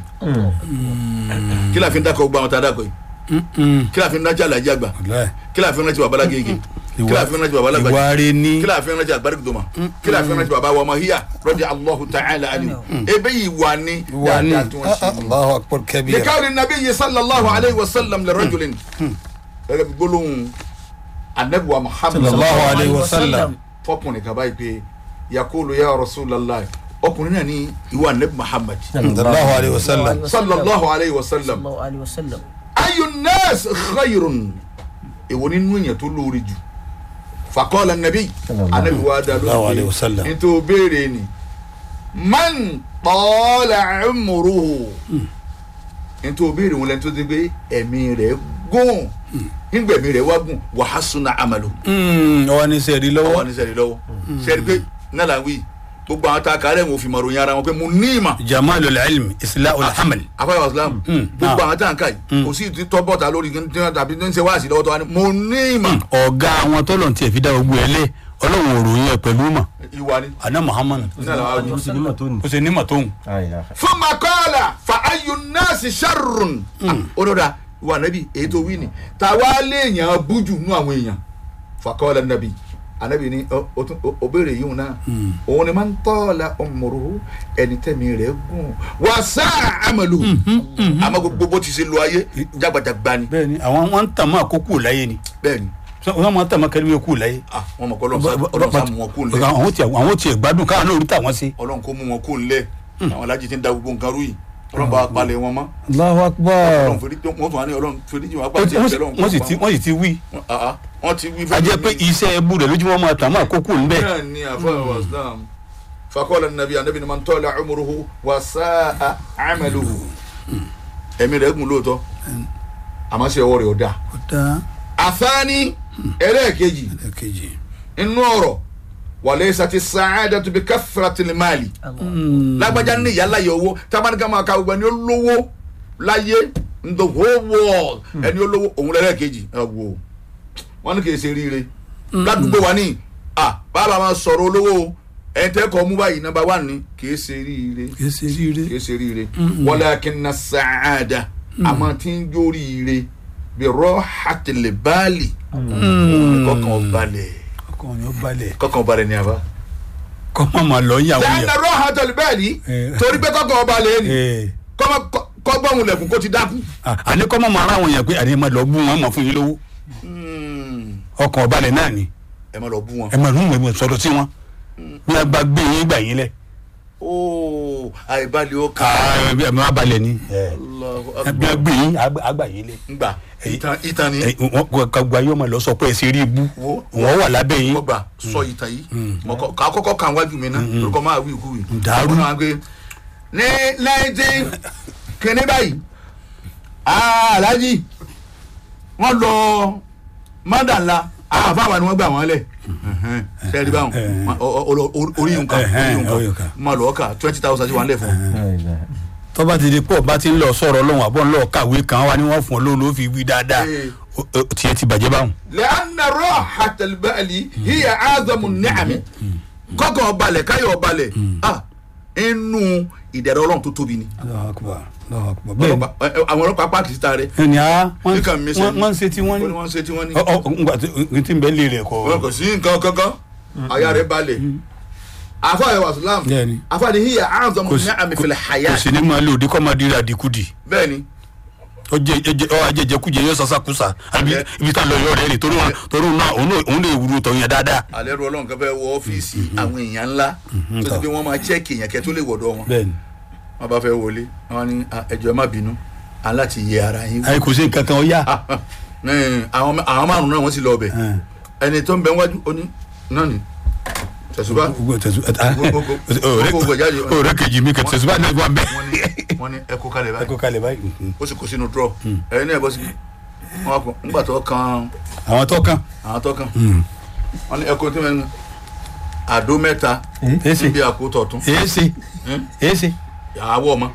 kí la fi ń dákọ̀ gbọ́ àwọn tá a dákọ̀ yìí Mm-mm. kí la fi ń dájà làjà gbà Wàláhì. kí la fi ń rántí bàbá lágége kí la fi ń rántí bàbá lágbàjì ìwà rẹ ní kí la fi ń rántí àgbàdìgbò doma kí la fi ń rántí bàbá wa ọmọ hiya rọ́jà allahu ta'ala ani ebe yìí wà ní ìwà ní dáadáa tí wọ́n ṣe ní. allahu akbar kabira likawri nabiyyi sallallahu alayhi wa sallam li rajulin gẹ́gẹ́ bí gbólóhùn anabiwa muhammad sallallahu alayhi wa sallam fọkùnrin kaba yìí pé yakulu ya rasulallah ọkùnrin náà ní ìwà anabi muhammad sallallahu alayhi wa sallam sallallahu alayhi wa sallam sallallahu alayhi wa sallam. ayu nas khayrun èwo nínú èèyàn tó lóore jù fakọ́lá nabi anabi wa dá Sallallahu alayhi lórí wa sallam. pé nítorí béèrè ni man tọ́lá ẹ̀mùrúhù nítorí béèrè wọn lẹ́ni tó ti gbé ẹ̀mí rẹ̀ gùn nígbà ẹ̀mí rẹ̀ wá gùn wàhásùnà àmàlù ọwọ́ ní sẹ́ẹ̀rí ọwọ́ lọ́wọ́ ní sẹ́ni lọ́wọ́ sẹ́ni pé nàlá wí gbogbo àwọn tá a kàárẹ̀ wọn ò fi mọ̀ ròyìn ara wọn pé mo ní ìmọ̀ jamalu ilm islahu alhamal afáyọ̀ islam gbogbo àwọn tá a ń kà yìí kò sí ti tọ́ bọ́ta lórí kí n tàbí ní ṣe wáàsí lọ́wọ́ tó wá ní mo ní ìmọ̀ ọ̀gá àwọn tọ́lọ̀ tí ẹ̀ fi dá gbogbo ẹ̀ lé ọlọ́run òròyìn ẹ̀ pẹ̀lú mọ̀ ìwà ni àná muhammad nàlá wà wí. ó ṣe nímọ̀ tóun fún makọ́ọ̀là fa ayu nọ́ọ̀sì sharrun olóda wà nábì èyí tó wí ni tàwa léèyàn bújù nú àwọn èèyàn fakọ́ọ̀là nàbì anabi ni ọ- ọ tún- ọ- ọ béèrè yìí náà òun ni máa ń tọ́ọ̀là ọmọrò ẹni tẹ́mi rẹ̀ gùn wà sá àmàlù àmọ́ gbogbo bó ti ṣe lo ayé jágbàjàgbà ni bẹ́ẹ̀ ni àwọn wọn ń tàn mọ́ àkókò láyé ni bẹ́ẹ̀ ni wọ́n máa ń tàn mọ́ kẹ́lí kú láyé ah wọn mọ̀ kọ́ ọlọ́run sá mú wọn kó lẹ̀ àwọn tiẹ̀ àwọn tiẹ̀ gbádùn káwọn náà orí tàwọn sí. ọlọ́run kó mú wọn kó lẹ̀ àwọn alájí ti ń da gbogbo nǹkan rú yìí ọlọ́run bá wa palẹ̀ wọn mọ́ Allahu akbar ọlọ́run fèrè wọ́n tún wá ní ọlọ́run fèrè jù wọn apá wọ́n tí ẹ̀ sì- tẹ́lọ̀ wọ́n sì ti wọ́n sì ti wí wọ́n ti wí a jẹ́ pé iṣẹ́ ẹbú rẹ̀ lójúmọ́ máa tàn mọ́ àkókò ńbẹ. bẹ́ẹ̀ ni àfọwọ́ islam fakọ́lá nàbí anabi ni man tọ́lá umuruhu wa sáà amaluhu ẹ̀mí rẹ̀ gùn lóòótọ́ àmọ́ sí ọwọ́ rẹ̀ ò dáa ó dá àfáàní ẹlẹ́ẹ̀kejì ẹ̀kejì. inú ọ̀rọ̀ wàlẹ́sà ti sàáda tó bí káfíra tìlímàlì lágbájá ní ìyá láyé owó tábánikà máa ka gbogbo ẹni olówó láyé in the whole world ẹni olówó òun lẹ́lẹ́kejì ẹ wò wọn ní kì í ṣe ríire ládùúgbò wa ní à bàbá máa sọ̀rọ̀ olówó o ẹ tẹ́ kọ́ mú báyìí nọmba wán ni kìí ṣe ríire kì í ṣe ríire kìí ṣe ríire walakinna sa'ada àmọ́ tí ń jó ríire bí rọ́hàtìlẹ̀ báàlì kọ́kàn balẹ̀ ọkàn yóò balẹ̀ kọ́kàn balẹ̀ ní àbá. kọ́ má máa lọ yàwó lẹ́yìn yẹn. rọ́hàtìlẹ̀ báàlì Eh. torí pé kọ́kàn balẹ̀ ni Ee. kọ́gbọ́n lẹ̀kùn kó ti dákú. À- àní kọ́ má máa ra àwọn yẹn pé àní máa lọ bú wọn máa fún yín lówó ọkàn balẹ̀ náà ni ẹ má lọ bú wọn. ẹ máa rún ìwé sọdọ sí wọn bí wọn bá gbé yín gbà yín lẹ. ooo àìbalẹ̀ ó kà ẹ ẹ máa balẹ̀ ni á. bí wọn gbé yín àgbà yín lẹ. ngbà ìtàn ìtàn ni ẹ, wọn wọn kọ gba yọmọ lọ sọ pé ẹ ṣe rí ibú Wo. wọn wà lábẹ́ yín. mo gbà sọ ìtàn yìí mo kọ kà á kọ́kọ́ kàn wájú mi náà lórúkọ máa wí ìkú yìí. Dàrú. Mo máa gbé ní nineteen kìíní báyìí ah, alhaji wọ́n lọ mọ́dàlá àfáàwà ni wọ́n gbà wọ́n lẹ̀ sẹ́ẹ̀rì báwọn Eh. O- o- o- o- orí yìí nǹkan Eh, orí eh, yìí orí nǹkan nǹkan. máa lọ́ọ́ kà twenty thousand sí wọn lẹ̀ fún un. tọ́ba ti di pọ̀ bá ti ń lọ sọ̀rọ̀ lọ́wọ́ àbọ̀ ńlọ kàwé kan wá ní wọ́n fún ọ lóun ló fi wí dáadáa Ee. O- o- tiẹ̀ ti bàjẹ́ báwọn. لأن راحة البال هي أعظم النعم kọ́kọ́ balẹ̀ káyọ̀ balẹ̀ ah inú ìdẹ̀rẹ̀ ọlọ́run tó tóbi ni bẹ́ẹ̀ Ọlọ́pàá- ẹ- ẹ- àwọn ọlọ́pàá pààkì síta rẹ̀ ẹni a wọ́n Nǹkan mi ṣe ni. wọ́n ń ṣe tí wọ́n ó ní ní. wọ́n ṣe tí wọ́n ní. ọ ọ ngbà tí n tí ń bẹ lé rẹ̀ kọ́. wọn kò sí nǹkan kankan àyà rẹ̀ balẹ̀ afa ayọ̀ wàsílám Bẹ́ẹ̀ni. afa ni hiya أعظم kò sí النعم في kò الحياة sí ní máa lé òde kọ́ máa di àdìkudì bẹ́ẹ̀ni ó jẹ jẹ ọ ajẹjẹkújẹ yóò sasakusa àbí Ẹ- ibi tá a lọ yọ rẹ ni torí wọn torí wọn náà òun náà- òun lè wúru tọ̀ yẹn dáadáa. alẹ́ rú ọlọ́run kan fẹ́ wọ ọ́fíìsì àwọn èèyàn ńlá tó ti pé wọ́n máa chẹ́ẹ̀kì èèyàn kẹ́ tó lè wọ̀dọ̀ wọn bẹ́ẹ̀ni wọ́n bá fẹ́ wọlé wọ́n ní "Ah, ẹ jọ̀ọ́ ẹ má bínú aláti yẹ ara yín wò." àyè kò sí nǹkan kan ó yá. ní àwọn àwọn márùn náà wọ́n sì lọ ọbẹ̀ ẹni tó ń bẹ wájú ó ní náà ni tẹ̀sùbá gbogbo tẹ̀sù Gbogbo- gbogbo- gbogbo jáde. ọ̀rẹ́ kejì mi kẹ tẹ̀sùbá náà wà bẹ́ẹ̀. wọ́n ní wọ́n ní ẹ kó kalẹ̀ ẹ báyìí kó kalẹ̀ báyìí. ó sì kó sínú drọ ẹ̀yin náà ẹ bọ́ síbi wọ́n kọ ńgbà tó kan àwọn tó kàn. àwọn tó kan wọ́n ní ẹ kó tí wọ́n ní àdó mẹ́ta èsì níbi àkótọ̀ tún èsì èsì. àwọ̀ ọmọ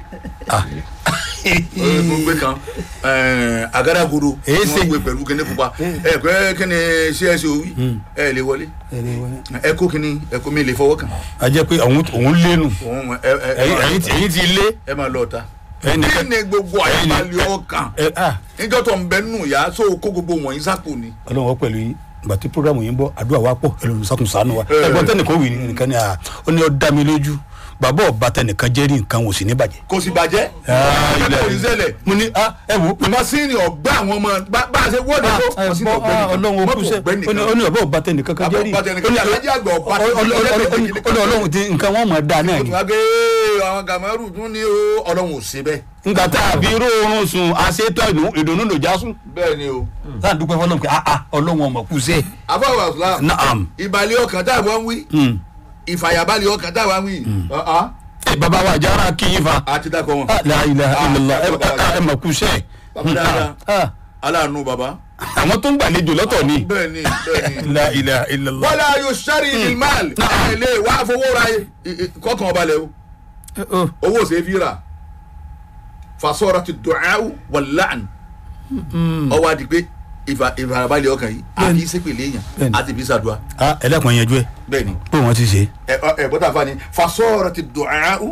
ó gbé kan ẹ̀ẹ́n, àgádágodo tí Èsì. wọ́n gbé pẹ̀lú kíní pupa ẹ pé kíni csc òwì ẹ lè wọlé ẹ kó kíní ẹ kó mi lè fọwọ́ kàn a jẹ́ pé òun òun lénu òun ẹ ẹ ẹ ẹ̀yin ẹ̀yin ti- ẹ̀yin ti lé. ẹ máa lọ ta Ẹyin kí nìkan- ni gbogbo ẹyin nìkan- àyàbálẹ̀ ọkàn ẹ ah níjọ́ tó ń bẹ nù yá so kó gbogbo wọ̀nyí sápò ni. ọlọ́run wọ́n pẹ̀lú yín ìgbà tí programu yín bọ́ àdúrà wa pọ̀ ẹlòmíràn sàkùn sànù wa Eh. ẹgbọ́n tẹ́nìkan wì ní nìkan ni à ó ní ó dá mi lójú bàbá ọba tẹnìkan jẹ́ rí nǹkan wò sí ní bàjẹ́. kò sì bàjẹ́ ilẹ̀ kò ní ṣẹlẹ̀ mo ní ah ẹ wo masini ọgbà àwọn ọmọ bá bá a ṣe wọ́ọ̀dù tó masini ọgbẹ́ nìkan ọlọ́run ó kú sẹ́ ọgbẹ́ ó ní- ó ní bàbá ọba tẹnìkan kan jẹ́ rí Bàbá ọba tẹnìkan, alájà àgbà ọba ó ní tẹnìkan. ọlọ́run ti nǹkan wọn mọ̀ dáa náà ó ni tún wá gbé àwọn gàmẹ́rù tún ní o ọlọ́run ò ṣe bẹ́ẹ̀. ngbà tá a fi ró oorun sùn àṣetọ́ ìdùnnú ló já sùn bẹ́ẹ̀ ni o. sáà dúpẹ́ fọlọ́run pé ah ah ọlọ́run ọmọ kú sẹ́ afọwọ́ àfúlà naam ìbàlẹ̀ ọkàn tá a wá ń wí Hmm. ìfàyàbalẹ̀ ọkàn tá a wá ń wí. ọ̀hán, ẹ bàbá wa jára kí yín fa a ti dákọ̀ wọn. Ah, la ilaha Ah, illallah ẹ bàbá ẹ- ẹ mọ̀ kú sẹ́ Bàbá dáadáa. Ah, aláàánú baba. àwọn tó ń gbàlejò lọ́tọ̀ ni bẹ́ẹ̀ ni bẹ́ẹ̀ ni. la ilaha illallah. wọ́lá yóò sẹ́rí ìlmáàlì ẹ̀ lè wá fowó ra i- i- kọ́kàn ọba lẹ̀ o Oh, owó ṣe fi rà fasọ́ra ti dùnáwù wàlán ọwọ́ àti pé ìfà- ìfarabalẹ̀ ọkàn yìí àfi ìsèpèlè èèyàn Bẹ́ẹ̀ni. àti ìbí sàdúrà ah ẹlẹ́kùn yẹn jú ẹ bẹ́ẹ̀ ni pé wọ́n ti ṣe. ẹ ẹ bọ́tà fani fasọ́ra ti dùnáwù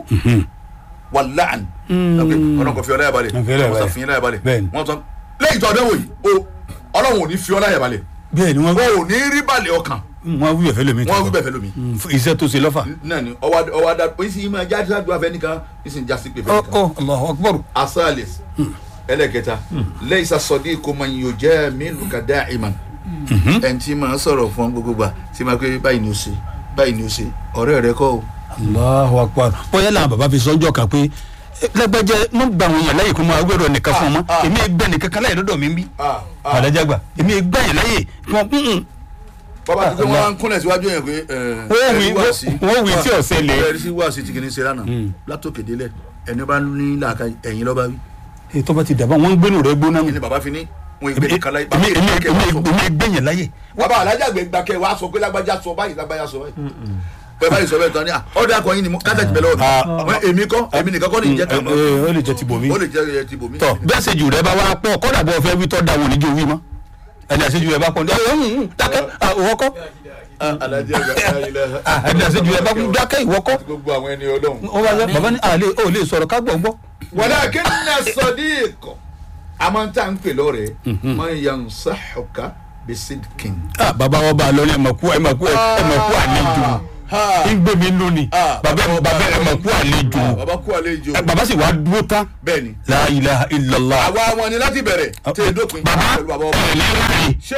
wàlán ọlọ́run kò fi ọlá yàbalẹ̀ Kò fi ọlá wọ́n sọ yàbalẹ̀. fi ọlá yàbalẹ̀ Bẹ́ẹ̀ni. wọ́n sọ lẹ́yìn tó ọdún wò yìí o ọlọ́run ò ní fi ọlá yàbalẹ̀ bẹ́ẹ̀ ni wọ́n o ò ní rí balẹ̀ ọkàn wọ́n wí ẹ̀fẹ́ lómi. wọ́n wí bẹ́ẹ̀ fẹ́ lómi. Mm, fún iṣẹ́ tó ṣe lọ́fà. náà ni ọwọ́ ọwọ́ adá oyin sì máa jáde sádùn afẹ́ nìkan ìsìn jásí pé fẹ́ ọ nìkan. ọ Allahu akbar. asalis ẹlẹ́kẹta lẹ́yìn sọ́dí kò mọ iye òjẹ́ mélòó ka dá ìmọ̀ ẹni tí máa sọ̀rọ̀ fún gbogbo gbà tí máa pé báyìí ni ó ṣe báyìí ni ó ṣe ọ̀rẹ́ rẹ kọ́ o. Allahu akbar. bóyá làwọn bàbá fi sọ́jọ́ kan pé eh, lágbájá mọ̀ gbà wọn yàn láyè kó máa gbẹ̀rọ nìkan fún ọmọ Ah, ah. èmi gbẹ nìkan kan láyè lọ́dọ̀ mi ń bí. Ah, ah. àdájàgbà èmi gbà yàn láyè kí wọ́n mm, bàbá tó pé wọ́n á ń kúnlẹ̀ síwájú yẹn pé Wọ́n wí- wọ́n wí tí ò ṣẹlẹ̀. ẹ̀rí sí wá sí ti kìíní ṣe lánàá látòkè délẹ̀ ẹni bá ní làákà ẹ̀yìn lọ́ba wí. èyí tó bá ti dàbá wọn ń gbénu rẹ gbóná kí mi. ni bàbá fi ní wọn ìgbé nìkan láyé èmi èmi bàbá èmi ìgbé èmi gbẹ yàn láyè. bàbá alájàgbé gbàkẹ́ wàá sọ pé lágbájá sọ báyìí lágbájá sọ báyìí pé báyìí sọ bẹ́ẹ̀ tán ni à ọ̀dà kan yín ni mo kásẹ̀ ti bẹ̀ lọ́wọ́ Ah. mi Wọ́n èmi kọ́ èmi nìkan kọ́ ní ìjẹ́ kàn mọ́ Eh, eh, ó lè jẹ ti bòmí. ó lè jẹ́ ẹ ti bòmí. tọ bẹ́ẹ̀ ṣe jù rẹ bá wá pọ̀ kọ́dà bọ́ fẹ́ wí tọ́ da wò níjó wí mọ́. ẹni àṣejù ẹ bá pọ̀ ní ẹ ń dákẹ́ ìwọ́kọ́ alájí àgbà ayélujára ẹni àṣejù ẹ bá pọ̀ dákẹ́ ìwọ́kọ́ gbogbo àwọn ẹni ọlọ́run. ó wá sọ bàbá ní àlè ó lè sọ̀rọ̀ ká gbọ̀ gbọ́. walakinna sadiq àmọ́ tá à ń pè lọ́rẹ̀ẹ́ man yansahuka bisidkin. Ah, bàbá wọn bá a lọ ní ẹ̀mọ̀kú ẹ̀mọ̀kú ẹ̀mọ̀kú àlejò ń gbé mi nù ni Ah, bàbá bàbá ẹ̀mọ̀kú àlejò bàbá kú àlejò Ẹ, bàbá sì wá dúró tán bẹ́ẹ̀ ni. la ilaha illallah. àwa wọn ni láti bẹ̀rẹ̀ tí e dópin bàbá pẹ̀lú bàbá ọba. ẹ̀ ní láàyè. ṣé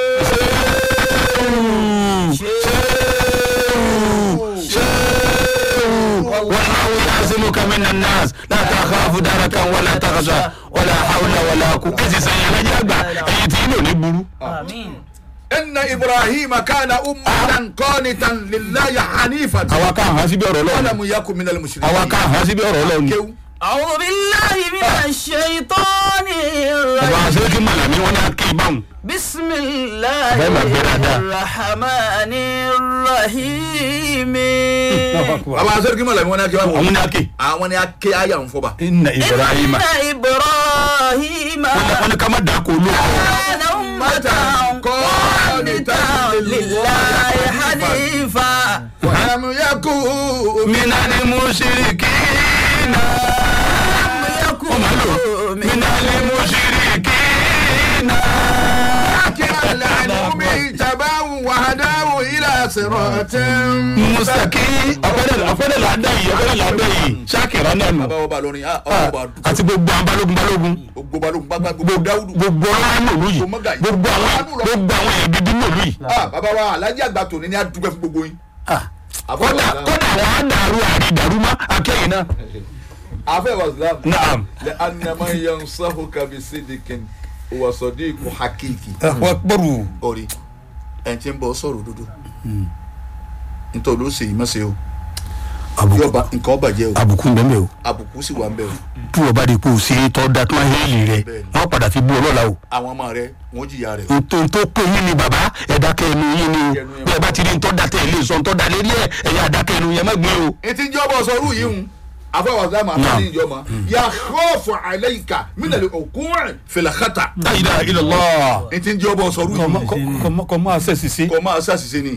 والله يعصمك من الناس لا تخاف دركا ولا تخشى ولا حول ولا قوة ẹsì sẹ́yìn alájà àgbà èyí tí inú ò ní burú. Àmín. inna ibrahima kana ummatan qanitan lillahi hanifan. àwa ká hàn síbi ọ̀rọ̀ wala lọ́wọ́ mu yakun minal mushrikin. àwa ká hàn síbi ọ̀rọ̀ lọ́wọ́ ni. kéwù. أعوذ بالله من الشيطان bàbá الرجيم àṣírí kí màlàmí wọn ní akéwì báwọn. بسم الله Bẹ́ẹ̀ máa gbé dáadáa. الرحمن الرحيم bàbá asọ́rọ̀ kí mọ̀ lẹ́nu wọn ni a kí wá. àwọn ní aké. àwọn ni a ké ayà ń fọba. inna ibrahima. إن إبراهيم wọ́n ní ká má dà kó olóko. كان أمة قانتا لله حنيفا wala mu yakun. minani musirikina. يكون minani musirikina. كان لعنهم تباو وهداه إلى صراط mustaki ọ̀fẹ́dẹ̀ ọ̀fẹ́dẹ̀ là ń dá yìí ọ̀fẹ́dẹ̀ là ń dá yìí ṣáàkìrà náà nù. bàbá ọba lórin ah ọba ọba dùn. àti gbogbo àwọn balógun balógun gbogbo balógun gbàgbà gbogbo dáwùdù. gbogbo ọlọ́run nòlú yìí Gbogbo mọ́gà yìí. gbogbo àwọn gbogbo àwọn èèyàn gidi nòlú yìí. ah bàbá wa alájí àgbà tòní ni a dúpẹ́ fún gbogbo yín. àfẹ́ kódà wa kódà àwọn àdàrú àrídàrú mọ́ akẹ́yìn náà. àfẹ́ wa islam. naam. lẹ anamọ yẹn sọ́hù kabi sídìkín wà sọ́dí ikú hakiki. wọ́n gbọ́rù. orí ẹ̀ ń tí ń bọ̀ sọ̀rọ̀ òdodo. nítorí ó ṣe yìí mọ́sẹ̀ o yóò ba nǹkan ọba jẹ́ o àbùkù ń bẹ́ẹ̀ o àbùkù sì wà ń bẹ̀ o tí wọ́n bá di kó o ṣe é tọ́ da tó ń hẹ́ẹ̀lì rẹ̀ Bẹ́ẹ̀ni. wọ́n padà fi bú ọ lọ́la o. àwọn ọmọ rẹ wọn jìyà rẹ o. ntò tó pé yín ni bàbá ẹ̀dá kẹ́nu yín ni o bí ẹ bá ti rí ntọ́ da tẹ̀ lé sọ ntọ́ da lérí ẹ̀ ẹ̀yà àdá kẹ́nu yẹn má gbé o. etí ń jọ́ bọ̀ sọ́rú yìí ń afọwọ́ islam àfọwọ́ ìjọ ma yà khawfu alayka minal uqu' fil khata. la ilaha illallah. etí ń jọ́ bọ̀ sọ́rú yìí kọ́ máa ṣe ṣiṣẹ́. kọ́ máa ṣàṣìṣe ni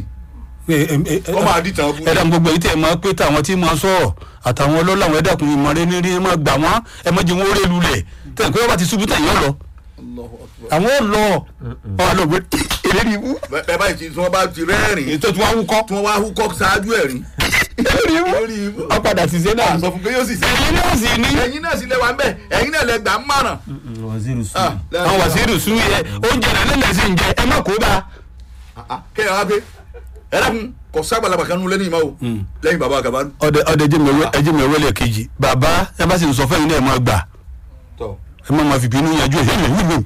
kọ́ máa dì tàn bú. ẹ̀dá gbogbo yìí tẹ̀ máa pé táwọn tí máa sọ̀rọ̀ àtàwọn ọlọ́lá àwọn ẹ̀dàkùn ìmọ̀rẹ́ ní rí ẹ máa gbà wọ́n ẹ má jẹ́ wọ́n rẹ́ lulẹ̀ tẹ̀ pé wọ́n bá ti ṣubú tẹ̀ yọ̀ lọ. Allahu akbar. àwọn ò lọ wọn lọ gbé èrè ní ibú bẹ́ẹ̀ báyìí tí wọ́n bá ti rẹ́rìn ètò tí wọ́n wúkọ́ tí wọ́n wá húkọ́ ṣáájú ẹ̀rín. èrè ní ibú lórí ibú. wọ́n padà ṣiṣẹ́ náà a sọ fún pé yóò sì ṣe. ẹ̀yin náà sì ní. ẹ̀yin náà sì lẹ wa ń bẹ̀ ẹ̀yin náà lẹ gbà ń mọ̀ràn. Ah, àwọn wàsíìrì sùn yẹ oúnjẹ náà nílẹ̀ sí ń jẹ ẹ má kó bá. Ah, ah, kéèyàn wá pé ẹ dákun kò sábàlábà kan nù lẹ́nu ìmọ̀ o lẹ́yìn bàbá àgàbà ọdẹ ọdẹ ẹjẹ mi wẹlẹ kejì bàbá ẹ bá sì ń sọ fún ẹ̀yin náà ẹ máa gbà tọ̀ ẹ má máa fi bínú yanjú ẹ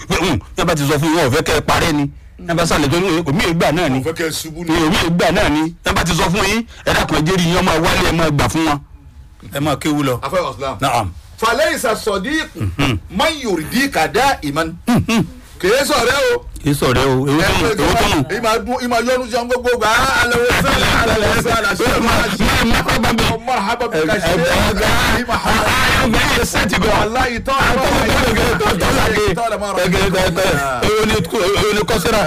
ẹ bá ti sọ fún yín wọn ò fẹ́ kẹ́ ẹ parẹ́ ni ẹ bá sàlẹ̀ tó ní omi ìgbà náà ni mo fẹ́ kẹ́ ẹ ṣubú ni. ní omi ìgbà náà ni ẹ bá ti sọ fún yín ẹ dákun ẹ jẹ́rìí yín ọmọ wálé ẹ máa gbà fún wọn ẹ máa kéwu lọ. afẹ́ islam. naam falẹ́yìísà sọ̀dík man yorùdí kàdá ìmán. kèé sọ̀rẹ́ o. kì í sọ̀rọ̀ o èwo tó nù èwo tó nù. ìmà dún ìmà yọnu jẹun gbogbo gbà á alẹ́ wo sẹ́lẹ̀ alẹ́ wo sẹ́lẹ̀ ṣe máa ṣe ọmọ àhábà bí ká ṣe é ìmà àhábà. wàláyé tọ́ èwo ni kọ́sẹ́rà.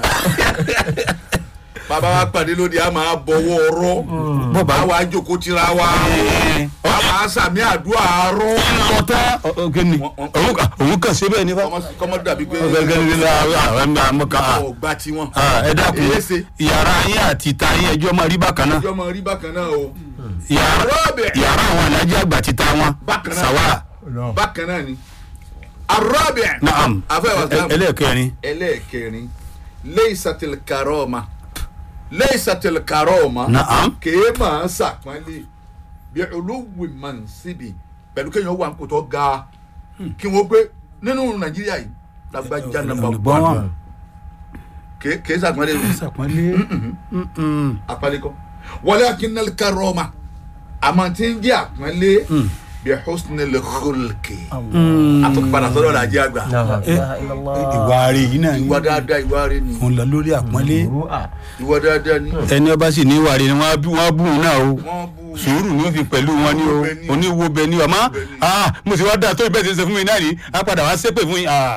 bàbá wa pàdé lónìí a máa bọ̀wọ́ ọ̀rọ̀ bàbá wa jókòó tira wa rọ̀ a máa sàmì àdúrà rọ̀ kọta ọgẹni òun kàn sí bẹ́ẹ̀ nípa. kọ́mọ dàbí pé ọgẹni la àwọn àmọ kan ọgbà tiwọn. ẹ dákun Èyí ṣe. yàrá yín àti ìta yín ẹjọ́ máa rí bákan náà ìjọ máa rí bákan náà o. yàrá Rọ́ọ̀bẹ̀. yàrá àwọn alájà àgbà ti ta wọn Bákan náà. sàwà bákan náà ni. arọ́bẹ̀. naam afẹ́ wa sàmù. ẹlẹ́ẹ̀kẹrin ẹlẹ́ẹ̀kẹrin lẹ́yìísàtìl karọ́ọ̀mà lẹ́yìísàtìl karọ́ọ̀mà Naam. kèé máa sàpọ́nlé bí olówó máa ń síbi pẹ̀lú kéèyàn wà kó tó ga kí wọ́n gbé nínú nàìjíríà yìí lágbájá nàmbà olùgbọ́n wọn. wán kèé kèé sàpọ́nlé sàpọ́nlé àpálẹ́kọ́ wọlé akínẹ́lì karọ́ọ̀mà àmọ́ tí ń jẹ́ àpọ́nlé bí husnil khulki àtúpadà sọ́dọ̀ làjẹ́ àgbà ìwà rẹ̀ yìí náà ni ìwà dáadáa ìwà rẹ̀ ni òun lọ lórí àpọ́nlé ìwà dáadáa ni ẹni ọba sì ní ìwà rẹ̀ ni wọ́n á bú wọ́n á bú òun náà o wọ́n bú sùúrù ni ó fi pẹ̀lú wọn ní o oníwo bẹ ní ọmọ ah mo sì wá dáa tó ìbẹ́ẹ̀ ṣe ṣe fún mi náà ní á padà wá ṣépè fún yín ah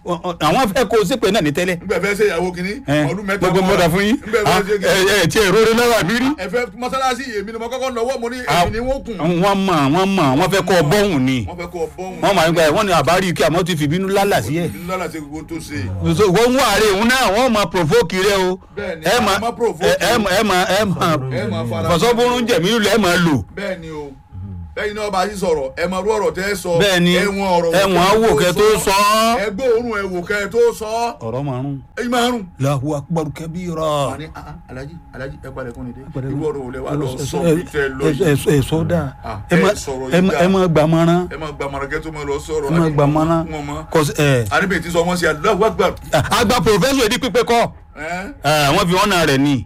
àwọn fẹ́ kó o ṣépè náà ní tẹ́lẹ̀ ngbẹ fẹ́ ṣe ìyàwó kìíní ẹ ọdún mẹ́ta gbogbo mọ́ta fún yín ngbẹ fẹ́ ṣe ẹ kìíní ẹ tí èrò rẹ lọ́wọ́ àbí rí. ẹ fẹ́ mọ́sálásí èmi ni mo kọ́kọ́ lọ́wọ́ mo ní èmi ni wọ́n kùn wọ́n mọ̀ wọ́n mọ̀ wọ́n fẹ́ kọ́ ọ bọ́hùn ni wọ́n fẹ́ kọ́ bọ́hùn wọ́n máa ń gba ẹ̀ wọ́n ní àbárí kí àmọ́ ti fìbínú lálà sí ẹ̀. lọ́la ṣe gbogbo tó ṣe so wọ́n ń wà rè òun náà wọ́n máa provoke rẹ o Bẹ́ẹ̀ni, ẹ a máa máa provoke. ẹ ẹ máa ẹ máa ẹ Ẹ máa máa fara- fọ̀sọ́bùrún jẹ̀mí lẹ̀ ẹ máa lò bẹ́ẹ̀ ni o bẹ́ẹ̀ ni ọba yìí sọ̀rọ̀ ẹ máa rú ọ̀rọ̀ tẹ́ ẹ sọ bẹ́ẹ̀ ni ẹ̀wọ̀n ọ̀rọ̀ ẹ̀wọ̀n á wò kẹ́ tó sọ ọ́. ẹ gbóòórùn ẹ wò kẹ́ tó sọ ọ̀rọ̀ márùn-ún ẹ máa rùn. lahu akbar kabira. wà ní ah, ah, alaji alaji ẹ padà kún ni dé irú ọ̀rọ̀ wò lẹ wà lọ sọ bí tẹ lọ ẹ yìí ẹ sọ dáa Ah, ẹ ẹ má sọ̀rọ̀ ẹ yìí má dáa. ẹ má gbàmọ́ràn ẹ máa gba marakẹ́ tó máa lọ sọ̀rọ̀ ẹ má gbàmọ́ràn wọn mọ́ kọsí ẹ. àníbẹ̀ tí sọ wọ́n sí Allahu Akbar àgbà pòfẹ́sọ̀ èdè pípẹ́ kọ́ ẹ́ ẹ, wọ́n fi ọ̀nà rẹ̀ ni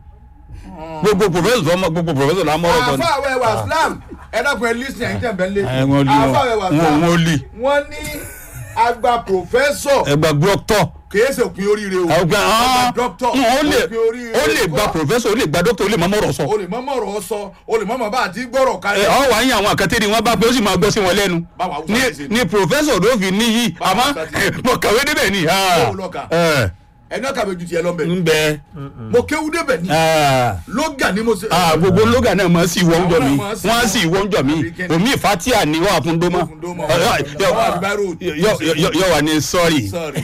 gbogbo pòfẹ́sọ̀ ọmọ gbogbo pòfẹ́sọ̀ la mọ́rọ̀ kan. àfa àwẹ̀ wà Islam ẹ dákun ẹ lísìn ẹ̀yìn tẹ̀ bẹ́ẹ̀ lé ẹ wọ́n lé àfa àwẹ̀ wà wọn Islam wọn lé wọ́n ní àgbà pòfẹ́sọ̀ ẹgbà gbọ́tọ̀. kìí ṣe òpin oríire o ọgbà àgbà dọ́kítọ̀ ó lè òpin oríire ó lè gba kọ́. pòfẹ́sọ̀ ó lè gba dókítà ó lè má mọ̀rọ̀ sọ. o lè mọ mọ̀rọ̀ sọ o lè mọ mọ̀ bá àti gbọ́rọ̀ ẹ kalẹ̀ ọ wà ń yàn àwọn àkàtẹ́rì wọn bá pé ó sì máa gbọ́ sí wọn lẹ́nu Báwo Haúsá ní ti ṣe ní pòfẹ́sọ̀ ló fi níyì Báwo àmọ́ Haúsá ti ṣe. mo kàwé débẹ̀ ni. ah, Báwo lọ kà? ẹ, ẹni ọkà méjì tiẹ̀ lọ́nbẹ̀ ń bẹ mo kéwú débẹ̀ ní ah, lóga ni mo ṣe. ah, gbogbo lóga náà máa sì wọ́n jọ mi Àwọn náà máa sì wọ́n á sì wọ́n jọ mi Àbí kẹ́ni? omi ìfatia ni wọ́n á fún dómọ́ Fún dómọ́. Ọ- ọ- yọ- Àwọn àbíbárò. yọ- yọ- yọ- yọ wà ní sọ́ọ̀rì Sorry.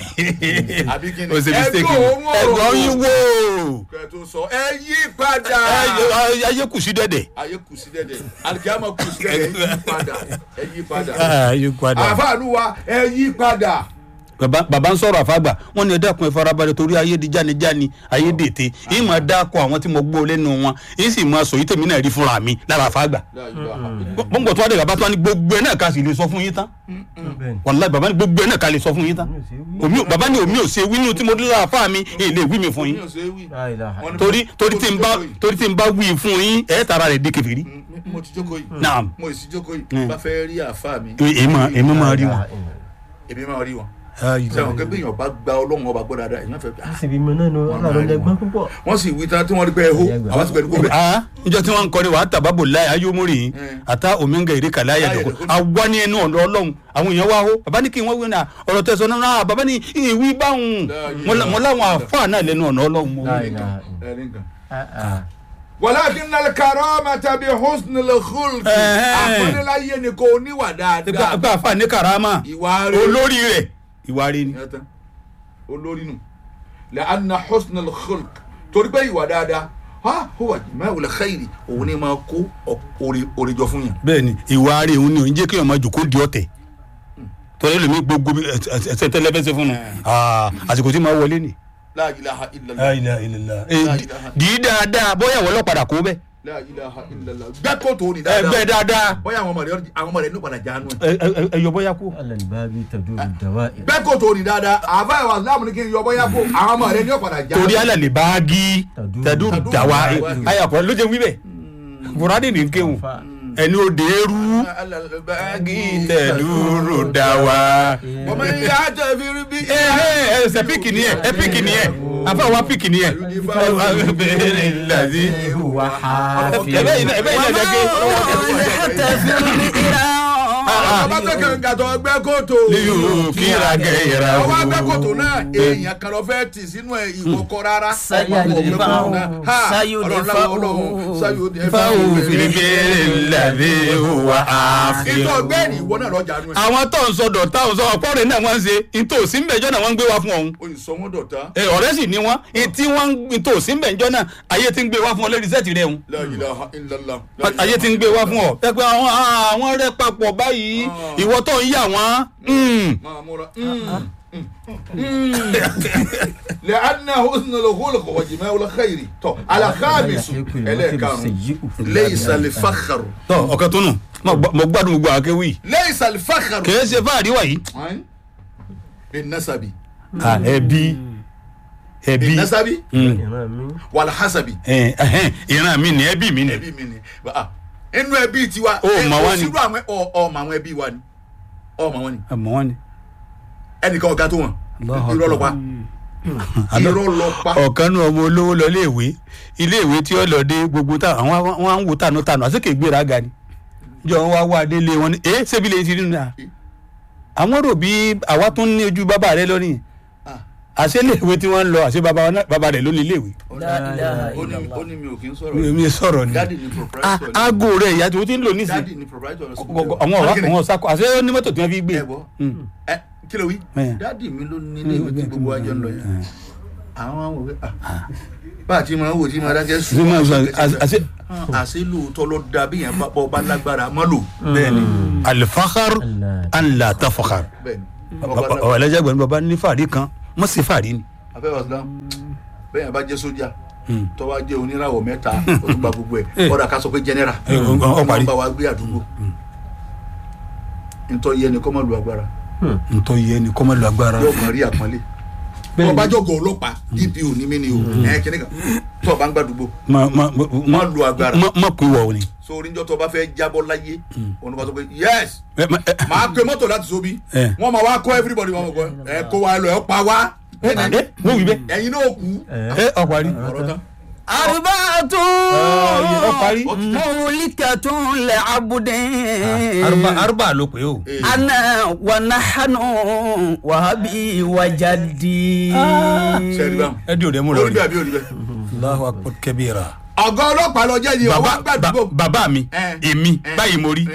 Àbí kí ni? o ṣe Ẹ mistake gbọ́ òórùn ọ̀rọ̀ ẹ̀gbọ́n wo. yín wò kẹ́ tó sọ ẹ yí padà. Ẹ- ayé kù sí dẹ́dẹ̀. ayé kù sí dẹ́dẹ̀ alikiyama kù sí dẹ́dẹ̀ ẹ yí padà ẹ yí padà. ayé padà. àfààní wa ẹ yí padà. baba baba ń sọ̀rọ̀ àfàgbà wọ́n ní ẹ dákun ẹ farabalẹ̀ torí ayé di jánijáni ayé dètè yìí máa dákọ̀ àwọn tí mo gbọ́ lẹ́nu wọn yìí sì máa sọ yìí tèmi náà rí fúnra mi lára àfàgbà La ilaha illallah. gbọ́ngbọ̀n tó wá dé bàbá tó wá ní gbogbo ẹ̀ náà ká sì lè sọ fún yín tán wàláì bàbá ní gbogbo ẹ̀ náà ká lè sọ fún yín tán omi ò- bàbá ní omi ò ṣe wínú tí mo dé lára fáà mi èyí lè wí mi fún Mi yín ò ṣe é wí. Wọ́n ní torí torí tí n bá mo ti jókòó yìí. torí tí n bá wí fún yín ẹ̀ tara rẹ̀ di kèfèrí Mm, mo ti jókòó yìí. Naam. mo sì jókòó yìí. Mm. bá fẹ́ rí àfa mi. èmi èmi máa rí wọn. èmi máa rí wọn. sẹ́wọ̀n kẹ́ bí èèyàn bá gba ọlọ́run ọba gbọ́ dáadáa èèyàn fẹ́ ah, síbi mọ náà ní ọlọ́run lẹ́gbọ́n púpọ̀. wọ́n sì wí tán tí wọ́n rí pé ẹ̀hó àwọn ti pẹ̀lú kó bẹ̀. ah njọ tí wọn ń kọrin wàá tàbábò láyé ayémórì Mm. ata omenga èrè kàlá Láyé ayàdẹkọ ẹ̀dẹ̀kọ́. àwa ní ẹnu ọ̀dọ̀ ọlọ́run àwọn èèyàn wá hó bàbá ní kí wọ́n wí náà ọ̀rọ̀ tẹ̀sán náà náà bàbá ní ìwí báwọn Láyé Mo la- mo láwọn àfáà náà lẹ́nu ọ̀nà ọlọ́run mo Láyé. wí. Ẹ̀rí nǹkan. Ah, ah. walakin al-karamata bi husnil khulqi Ẹ̀hẹ́n. àpọ́nláyé ni kò níwà gba dáadáa gba àfáà ní karama ìwà rẹ̀ olórí rẹ̀ ìwà rẹ̀ ni. Ìyẹn tán. olórí nù la'anna husnil khulq torí pé ìwà dáadáa ha huwa jima'ul khayri òun ni máa kó òrìjọ fún yàn. bẹ́ẹ̀ni ìwà rẹ̀ òun ni òun jẹ́ kí ọmọ jòkó di ọ̀tẹ̀ tọ́lẹ̀ lómi gbogbo ẹsẹ̀ tẹ́lẹ̀fẹ́sẹ̀ fún un Ah, àsìkò tí máa wọlé ni. la ilaha illallah La ilaha illallah. Eh, di- dì í dáadáa bóyá wọ́n lọ́padà kó bẹ́ẹ̀ la ilaha illallah gbẹ́kọ̀ tó ní ẹgbẹ́ dáadáa dáadáa bóyá àwọn ọmọ rẹ̀ àwọn ọmọ rẹ̀ ní padà jánu ẹ̀. ẹ ẹ- ẹ yọ bóyá kú. alalibabi tadu dawa. gbẹ́kọ̀ tó ní dáadáa àbá ìwà islam ní kí n yọ bóyá kó àwọn ọmọ rẹ̀ ní padà jánu. torí alàlè báàgì Tàdúrù. tàdúrù Tàdúrù dàwa dàwa. ayàpọ̀ ló jẹ́ wíbẹ̀ buhari ní kéwù ẹni ó dé rú báàgì tẹ̀dúrù dàwa. ọmọ ìyá àjẹbírí bí. ẹ ẹ ẹsẹ píkì ni ẹ ẹ píkì ni ẹ afa wa píkì ni ẹ. bẹ́ẹ̀ lazi. huwa hafi. ẹbẹ yìí náà ẹbẹ yìí náà jẹ́ pé. ọba tẹkẹ gàtọ gbẹ́kọ̀ tó. liyu kira gẹ̀yẹ̀rẹ̀ ọwọ́ agbẹ́kọ̀tò náà èèyàn kan lọ fẹ́ tì sínú ẹ̀ ìwọ̀kọ̀ rárá. Sayudifahu, sayudifahu fáwọn filibere lazi wa àfihàn. ìtọ́ ọgbẹ́ni ìwọ náà lọ́jà nù ẹ̀. àwọn tó ń sọdọ̀ táwọn sọ ọ̀pọ̀ rẹ̀ náà wọ́n ń ṣe ntòsí mbẹ̀jọ́ náà wọ́n ń gbé wá fún ọ̀hún. oyin sọ wọn dọ̀tá. ẹ ọ̀rẹ́ sì ni wọ́n tí wọ́n ntòsí mbẹ̀jọ́ náà ayé ti ń gbé wá fún ọ lórí sẹ́ẹ̀tì rẹ̀ hùn. La ilaha illallah. ayé ti ń gbé wá fún ọ. ẹ pé àwọn àwọn rẹ papọ̀ báyìí ìwọ tó ń yà wọ́n. mm. máa múra. لأن حسن الخلق وجماع الخير تو على خامس إليكم ليس الفخر tọ ọkàn tó nù mo gbọ́- mo gbádùn gbogbo àkéwì. ليس الفخر kìí ṣe fáàrí wàyí. أين؟ بالنسب ẹbí ẹbí بالنسب Mm. ìran mi. والحسب Ẹ, ẹhẹ́n, ìran mi ni ẹbí mi ni. ẹbí mi ni Ah, inú ẹbí tiwa Ó, ẹ, mà kò wá ni. sírú àwọn ọ- ọmọ àwọn ẹbí wa ni ọmọ wọn ni àmọ́ wọn ni. ẹnìkan ọ̀gá tó wọn Allahu irọ́ lọ pa irọ́ lọ pa ọ̀kan nu ọmọ olówó lọ iléèwé iléèwé tí ó lọ dé gbogbo tá àwọn wọn á ń wò tànú tànú àti kè gbéra ga ni jọ wọn wá wá délé wọn ni ẹ ṣébi lè ti rí nà àwọn rò bí àwa tún ní ojú bàbá rẹ lónìí àṣẹ iléèwé tí wọ́n ń lọ àṣẹ baba wọn náà- baba rẹ̀ ló ní iléèwé La ilaha ó ní illallah. ó ní mi ò kí ń sọ̀rọ̀ mi sọ̀rọ̀ ni dáàdì ni Ah, proprietor ni aago rẹ̀ ìyá tí o ti ń lò nísìnyí dáàdì ni proprietor ni àwọn ọ̀rá àwọn ọ̀sàkó àṣẹ ó ní mọ́tò tí wọ́n fi gbé ẹ bọ́ ẹ kí ló wí Eh. dáàdì mi ló ní ilé ìwé tí gbogbo ajọ ń lọ yẹn àwọn àwọn òwe ah bá a ti máa ń wò tí máa dákẹ́ Ṣé sùn máa sọ- àṣẹ- àṣẹ- àṣẹ lóòótọ́ ló da bí yẹn bá bọ́ bá lágbára mọ́ lò bẹ́ẹ̀ni alifakar anla tafakar bẹ́ẹ̀ni bọ́ bá lágbára ọ̀rọ̀ ẹlẹ́jà gbẹ̀rún baba ní fàárí kan mọ̀ sí fàárí ni. afẹ́ wàsílám bẹ́ẹ̀ yẹn bá jẹ́ sójà tọ́wá jẹ́ oníràwọ̀ mẹ́ta ó tún gba gbogbo ẹ̀ ọ̀dà ká sọ pé jẹ́nẹ́rà Eh, ọ- ọ- ọ parí. wọ́n bá wa gbé àdúgbò ntọ́ yẹ ni kọ́ máa lu agbára ntọ́ yẹ ni kọ́mọ lu agbára. yóò kàn rí àpọ́nlé ọba jọ̀gọ̀ ọlọ́pàá dpo ní mí ni o ẹ̀ kíní kan tó o bá ń gbàdúgbò ma ma ma má lu agbára ma ma kun wọ ni. so oríjọ́ tó o bá fẹ́ jábọ́ láyé òun bá sọ pé yes Ẹ, ma- ẹ, màá pe mọ́tò láti sobi Eh. wọ́n máa wá kọ́ everybody wọn kọ́ ẹ kó wa lọ ẹ pa wá ẹ, wọ́n wí bẹ́ẹ̀. ẹ̀yin náà kú ẹ ọ parí. ọ̀rọ̀ tán أربعة ọ parí. مهلكة لعبد arúgbà arúgbà ló pé o. Eh. أنا ونحن وهبي وجدي sẹ́ẹ̀rì báwọn ẹ di òde mú lọ orí rí. bẹ́ẹ̀ àbí orí bẹ́ẹ̀. Allahu akbar kabira. ọ̀gá ọlọ́pàá lọ jẹ́ yìí ọwọ́ baba gbàdúgbò ba- baba mi Eh. èmi Eh. báyìí mo rí.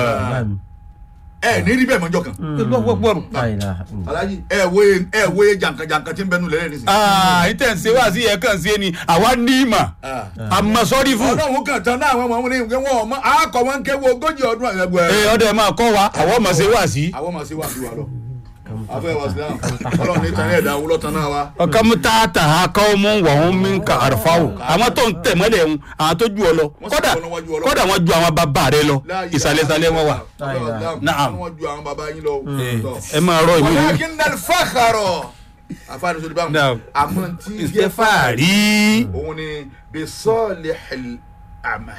ẹ ní rí bẹ́ẹ̀ mọ́jọ́ kan alájí ẹ wo ẹ wo jankan-jankan tí ń bẹnu lẹ́yìn nísìnyí. aa ìtẹ̀ ń ṣe wá sí ẹ̀ kàn sí ẹni àwa ní ìmọ̀ àmọ́ sọ́rí fún. ọlọ́run kan tán náà àwọn ọmọ wọn ní ìwé wọn ọmọ àákọ wọn kéwọ́ ogójì ọdún àgbẹ̀gbẹ̀ ẹ ọdẹ máa kọ́ wa àwọn ọmọ ṣe wá sí. àwọn ọmọ sí wà sí wa lọ afẹ́ wa sí náà ọlọ́run ní tán ẹ̀dá wúlọ́ tán náà wa. ọkọ mu ta ta ha kọ́ mu wà wọn mi ka àrùfá o àwọn tó ń tẹ̀ mọ́lẹ̀ ń àwọn tó ju ọ lọ Wọ́n sì kódà kọ́ lọ́wọ́ ju ọ lọ. kódà wọ́n ju àwọn bàbá rẹ lọ Láàyè ìsàlẹ̀sàlẹ̀ wọn wà. Naam. wọ́n ju àwọn baba yín lọ. ẹ máa rọ ìwé yìí. walakin al-fakhara àfáàní sọ Naam. báwọn àmọ́ tí ìṣe jẹ́ fàárí fàárí. òun ni bisalihil amal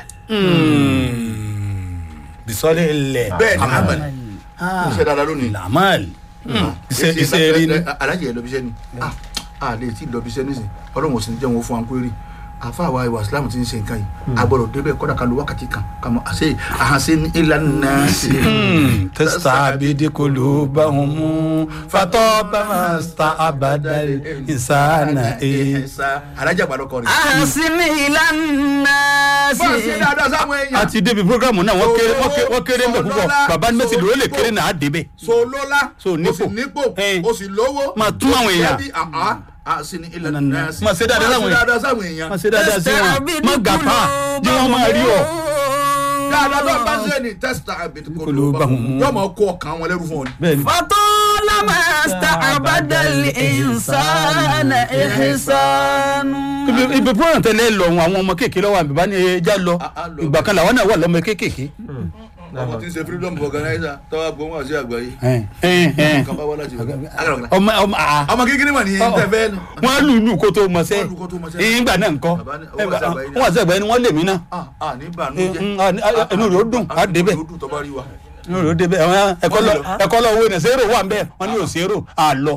bisọ́lẹ̀ ilẹ̀. bẹ́ẹ̀ ni amal ṣe dáadáa lónìí. lamal. iṣẹ́ iṣẹ́ rí ni. alájẹ yẹn lọbi iṣẹ́ ni ah a lè tí lọbi iṣẹ́ nísìn Ọlọ́run ò sì ní jẹ́ wọn fún wa kúrẹ́rì àfa àwa ìwà Islam ti ń ṣe nǹkan yìí a gbọ́dọ̀ débẹ̀ kọ́dà ká lo wákàtí kan ká mọ àṣẹ àhànṣe ní ìlànà sí. testa abidi kolo bahun mu fatọ bama sta abadal insana e. alájà gbàdọ̀ kọrin. أحسن إلى الناس bọ́ọ̀ sí dáadáa sáwọn èèyàn. a ti débi programu náà wọ́n kéré wọ́n kéré- wọ́n kéré ń bẹ̀ púpọ̀ baba ní mẹ́sì ló lè kéré náà á débẹ̀. so lọ́lá So o nípò. sì nípò Eh. o sì lówó Máa tún àwọn èèyàn. o sì ṣẹ́bi, àá, àá sì ní ilẹ̀ náà sí. Máa ṣe dáadáa sáwọn èèyàn. dáadáa sáwọn èèyàn. wọ́n ṣe dáadáa sí wọn má gàpá jí wọ́n máa rí ọ. dáadáa tó bá ṣe ni tẹ́sítà àbẹ̀tẹ̀ kò ló bá wọn yóò máa kó ọkàn wọn lẹ́rú fún ọ ni. bẹ́ẹ̀ni. فطالما استعبد الإنسان إحسان ibi ibi program tẹlẹ lọ wọn àwọn ọmọ kéèké lọ́wọ́ àbí bá ní ẹja lọ A- a lọ. ìgbà kan làwọn náà wà lọ́mọ kéèké. ọmọ tí ń ṣe freedom organizer tọ́wọ́ gbọ́n wá sí àgbáyé Ẹn, ẹn, ẹn. kan bá wá láti ọ̀gá. ọmọ ọmọ àá. ọmọ kékeré mà ní tẹ̀fẹ́ ni. wọ́n lù lù kó tó mọ̀ sẹ́ Wọ́n lù kó tó mọ̀ sẹ́. ìgbà náà ńkọ́ Bàbá ní- ó wà sí àgbáyé náà. wọ́n àti àgbáyé ni wọ́n lè mí náà ah ah ní bànújẹ́. Mm, ah, ní- ah, inú rẹ̀ ó dùn, á débẹ̀. inú rẹ̀ ó dùn tó bá rí wa. inú rẹ̀ ó débẹ̀ àwọn ẹ̀kọ́ lọ ẹ̀kọ́ lọ owó ní zero wà ń bẹ́ẹ̀ wọ́n ní ò zero àlọ́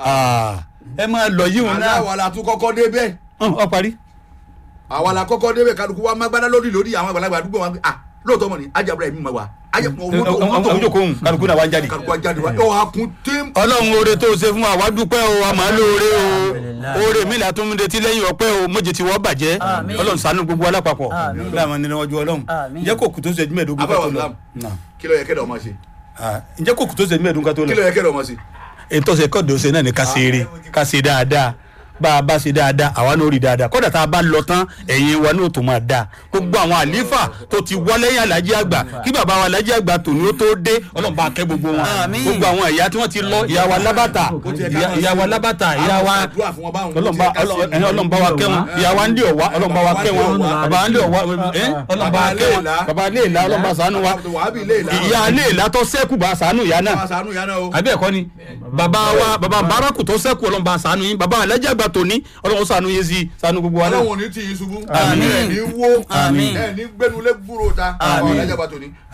ẹ máa lọ yíwọn náà aláwa la tún kọ́kọ́ débẹ̀ Hàn, ọ parí. àwa la kọ́kọ́ débẹ̀ kálukú wa má gbádá lórí lórí àwọn àgbàlagbà àdúgbò wa ah lóòótọ́ mọ̀ ni ajabura ẹ̀mí ma wa ọmọ jókòó ń kálukú náà wá ń jáde. kálukú ajáde wa ọ̀ akun tẹ́m. ọlọ́run oore tó ṣe fún wa wá dúpẹ́ o a máa lóore o oore mi là tún retí lẹ́yìn ọpẹ́ o méje tí wọ́n bàjẹ́ Àmín. ọlọ́run ṣàánú gbogbo alápapọ̀ Àmín. láàmú nínú ọjọ́ ọlọ́run Àmín. ǹjẹ́ kò kù tó ṣe mẹ́ẹ̀ẹ́dógún ká tó abáwọ̀ lọ islam Nà. kí ló yẹ kẹ́dọ̀ ọmọ ṣe Ah, ǹjẹ́ kò kù tó ṣe mẹ́ẹ̀ẹ́dógún ká tó kí lọ ló yẹ kẹ́dọ̀ ọmọ ṣe. ètò ṣe kọ́ọ̀dù ṣe náà ní ká ṣe eré ká ṣe dáadáa bá a bá ṣe dáadáa àwa náà rí dáadáa kódà tá a bá lọ tán ẹ̀yìn wa náà tó máa dáa gbogbo àwọn àlífà tó ti wọ́ lẹ́yìn alájí àgbà kí bàbá wa alájí àgbà tòní ó tó dé ọlọ́run bá kẹ́ gbogbo wọn Àmín. gbogbo àwọn ìyá tí wọ́n ti lọ ìyá wa lábàtà ìyá- ìyá wa lábàtà ìyá wa àdúrà fún wọn báwọn. ọlọ́run bá ọlọ́run ẹ̀yin ọlọ́run bá wa kẹ́ wọn ìyá wa ń lé ọ̀wá ọlọ́run bá wa kẹ́ wọn bàbá wa ń lé ọ̀wá ẹ̀ ọlọ́run bá wa kẹ́ wọn bàbá ilé ìlà ọlọ́run bá ṣàánú wa wàhábì ilé ìlà. ìyá ilé ìlà tó sẹ́kù bá ṣàánú ìyá náà máa ṣàánú ìyá náà o. àbí ẹ̀kọ́ ni bàbá wa bàbá baraku tó sẹ́kù ọlọ́run bá ṣàánú yín bàbá alájà àgbà tòní ọlọ́run ṣàánú yín sí ṣàánú gbogbo wa náà. ọlọ́run ò ní tì í ṣubú. Àmín. ẹ̀ ní wó. Àmín. ẹ̀ ní gbẹnulẹ̀ gbúrò ta. Àmín. ọ̀làjà bàtò ní.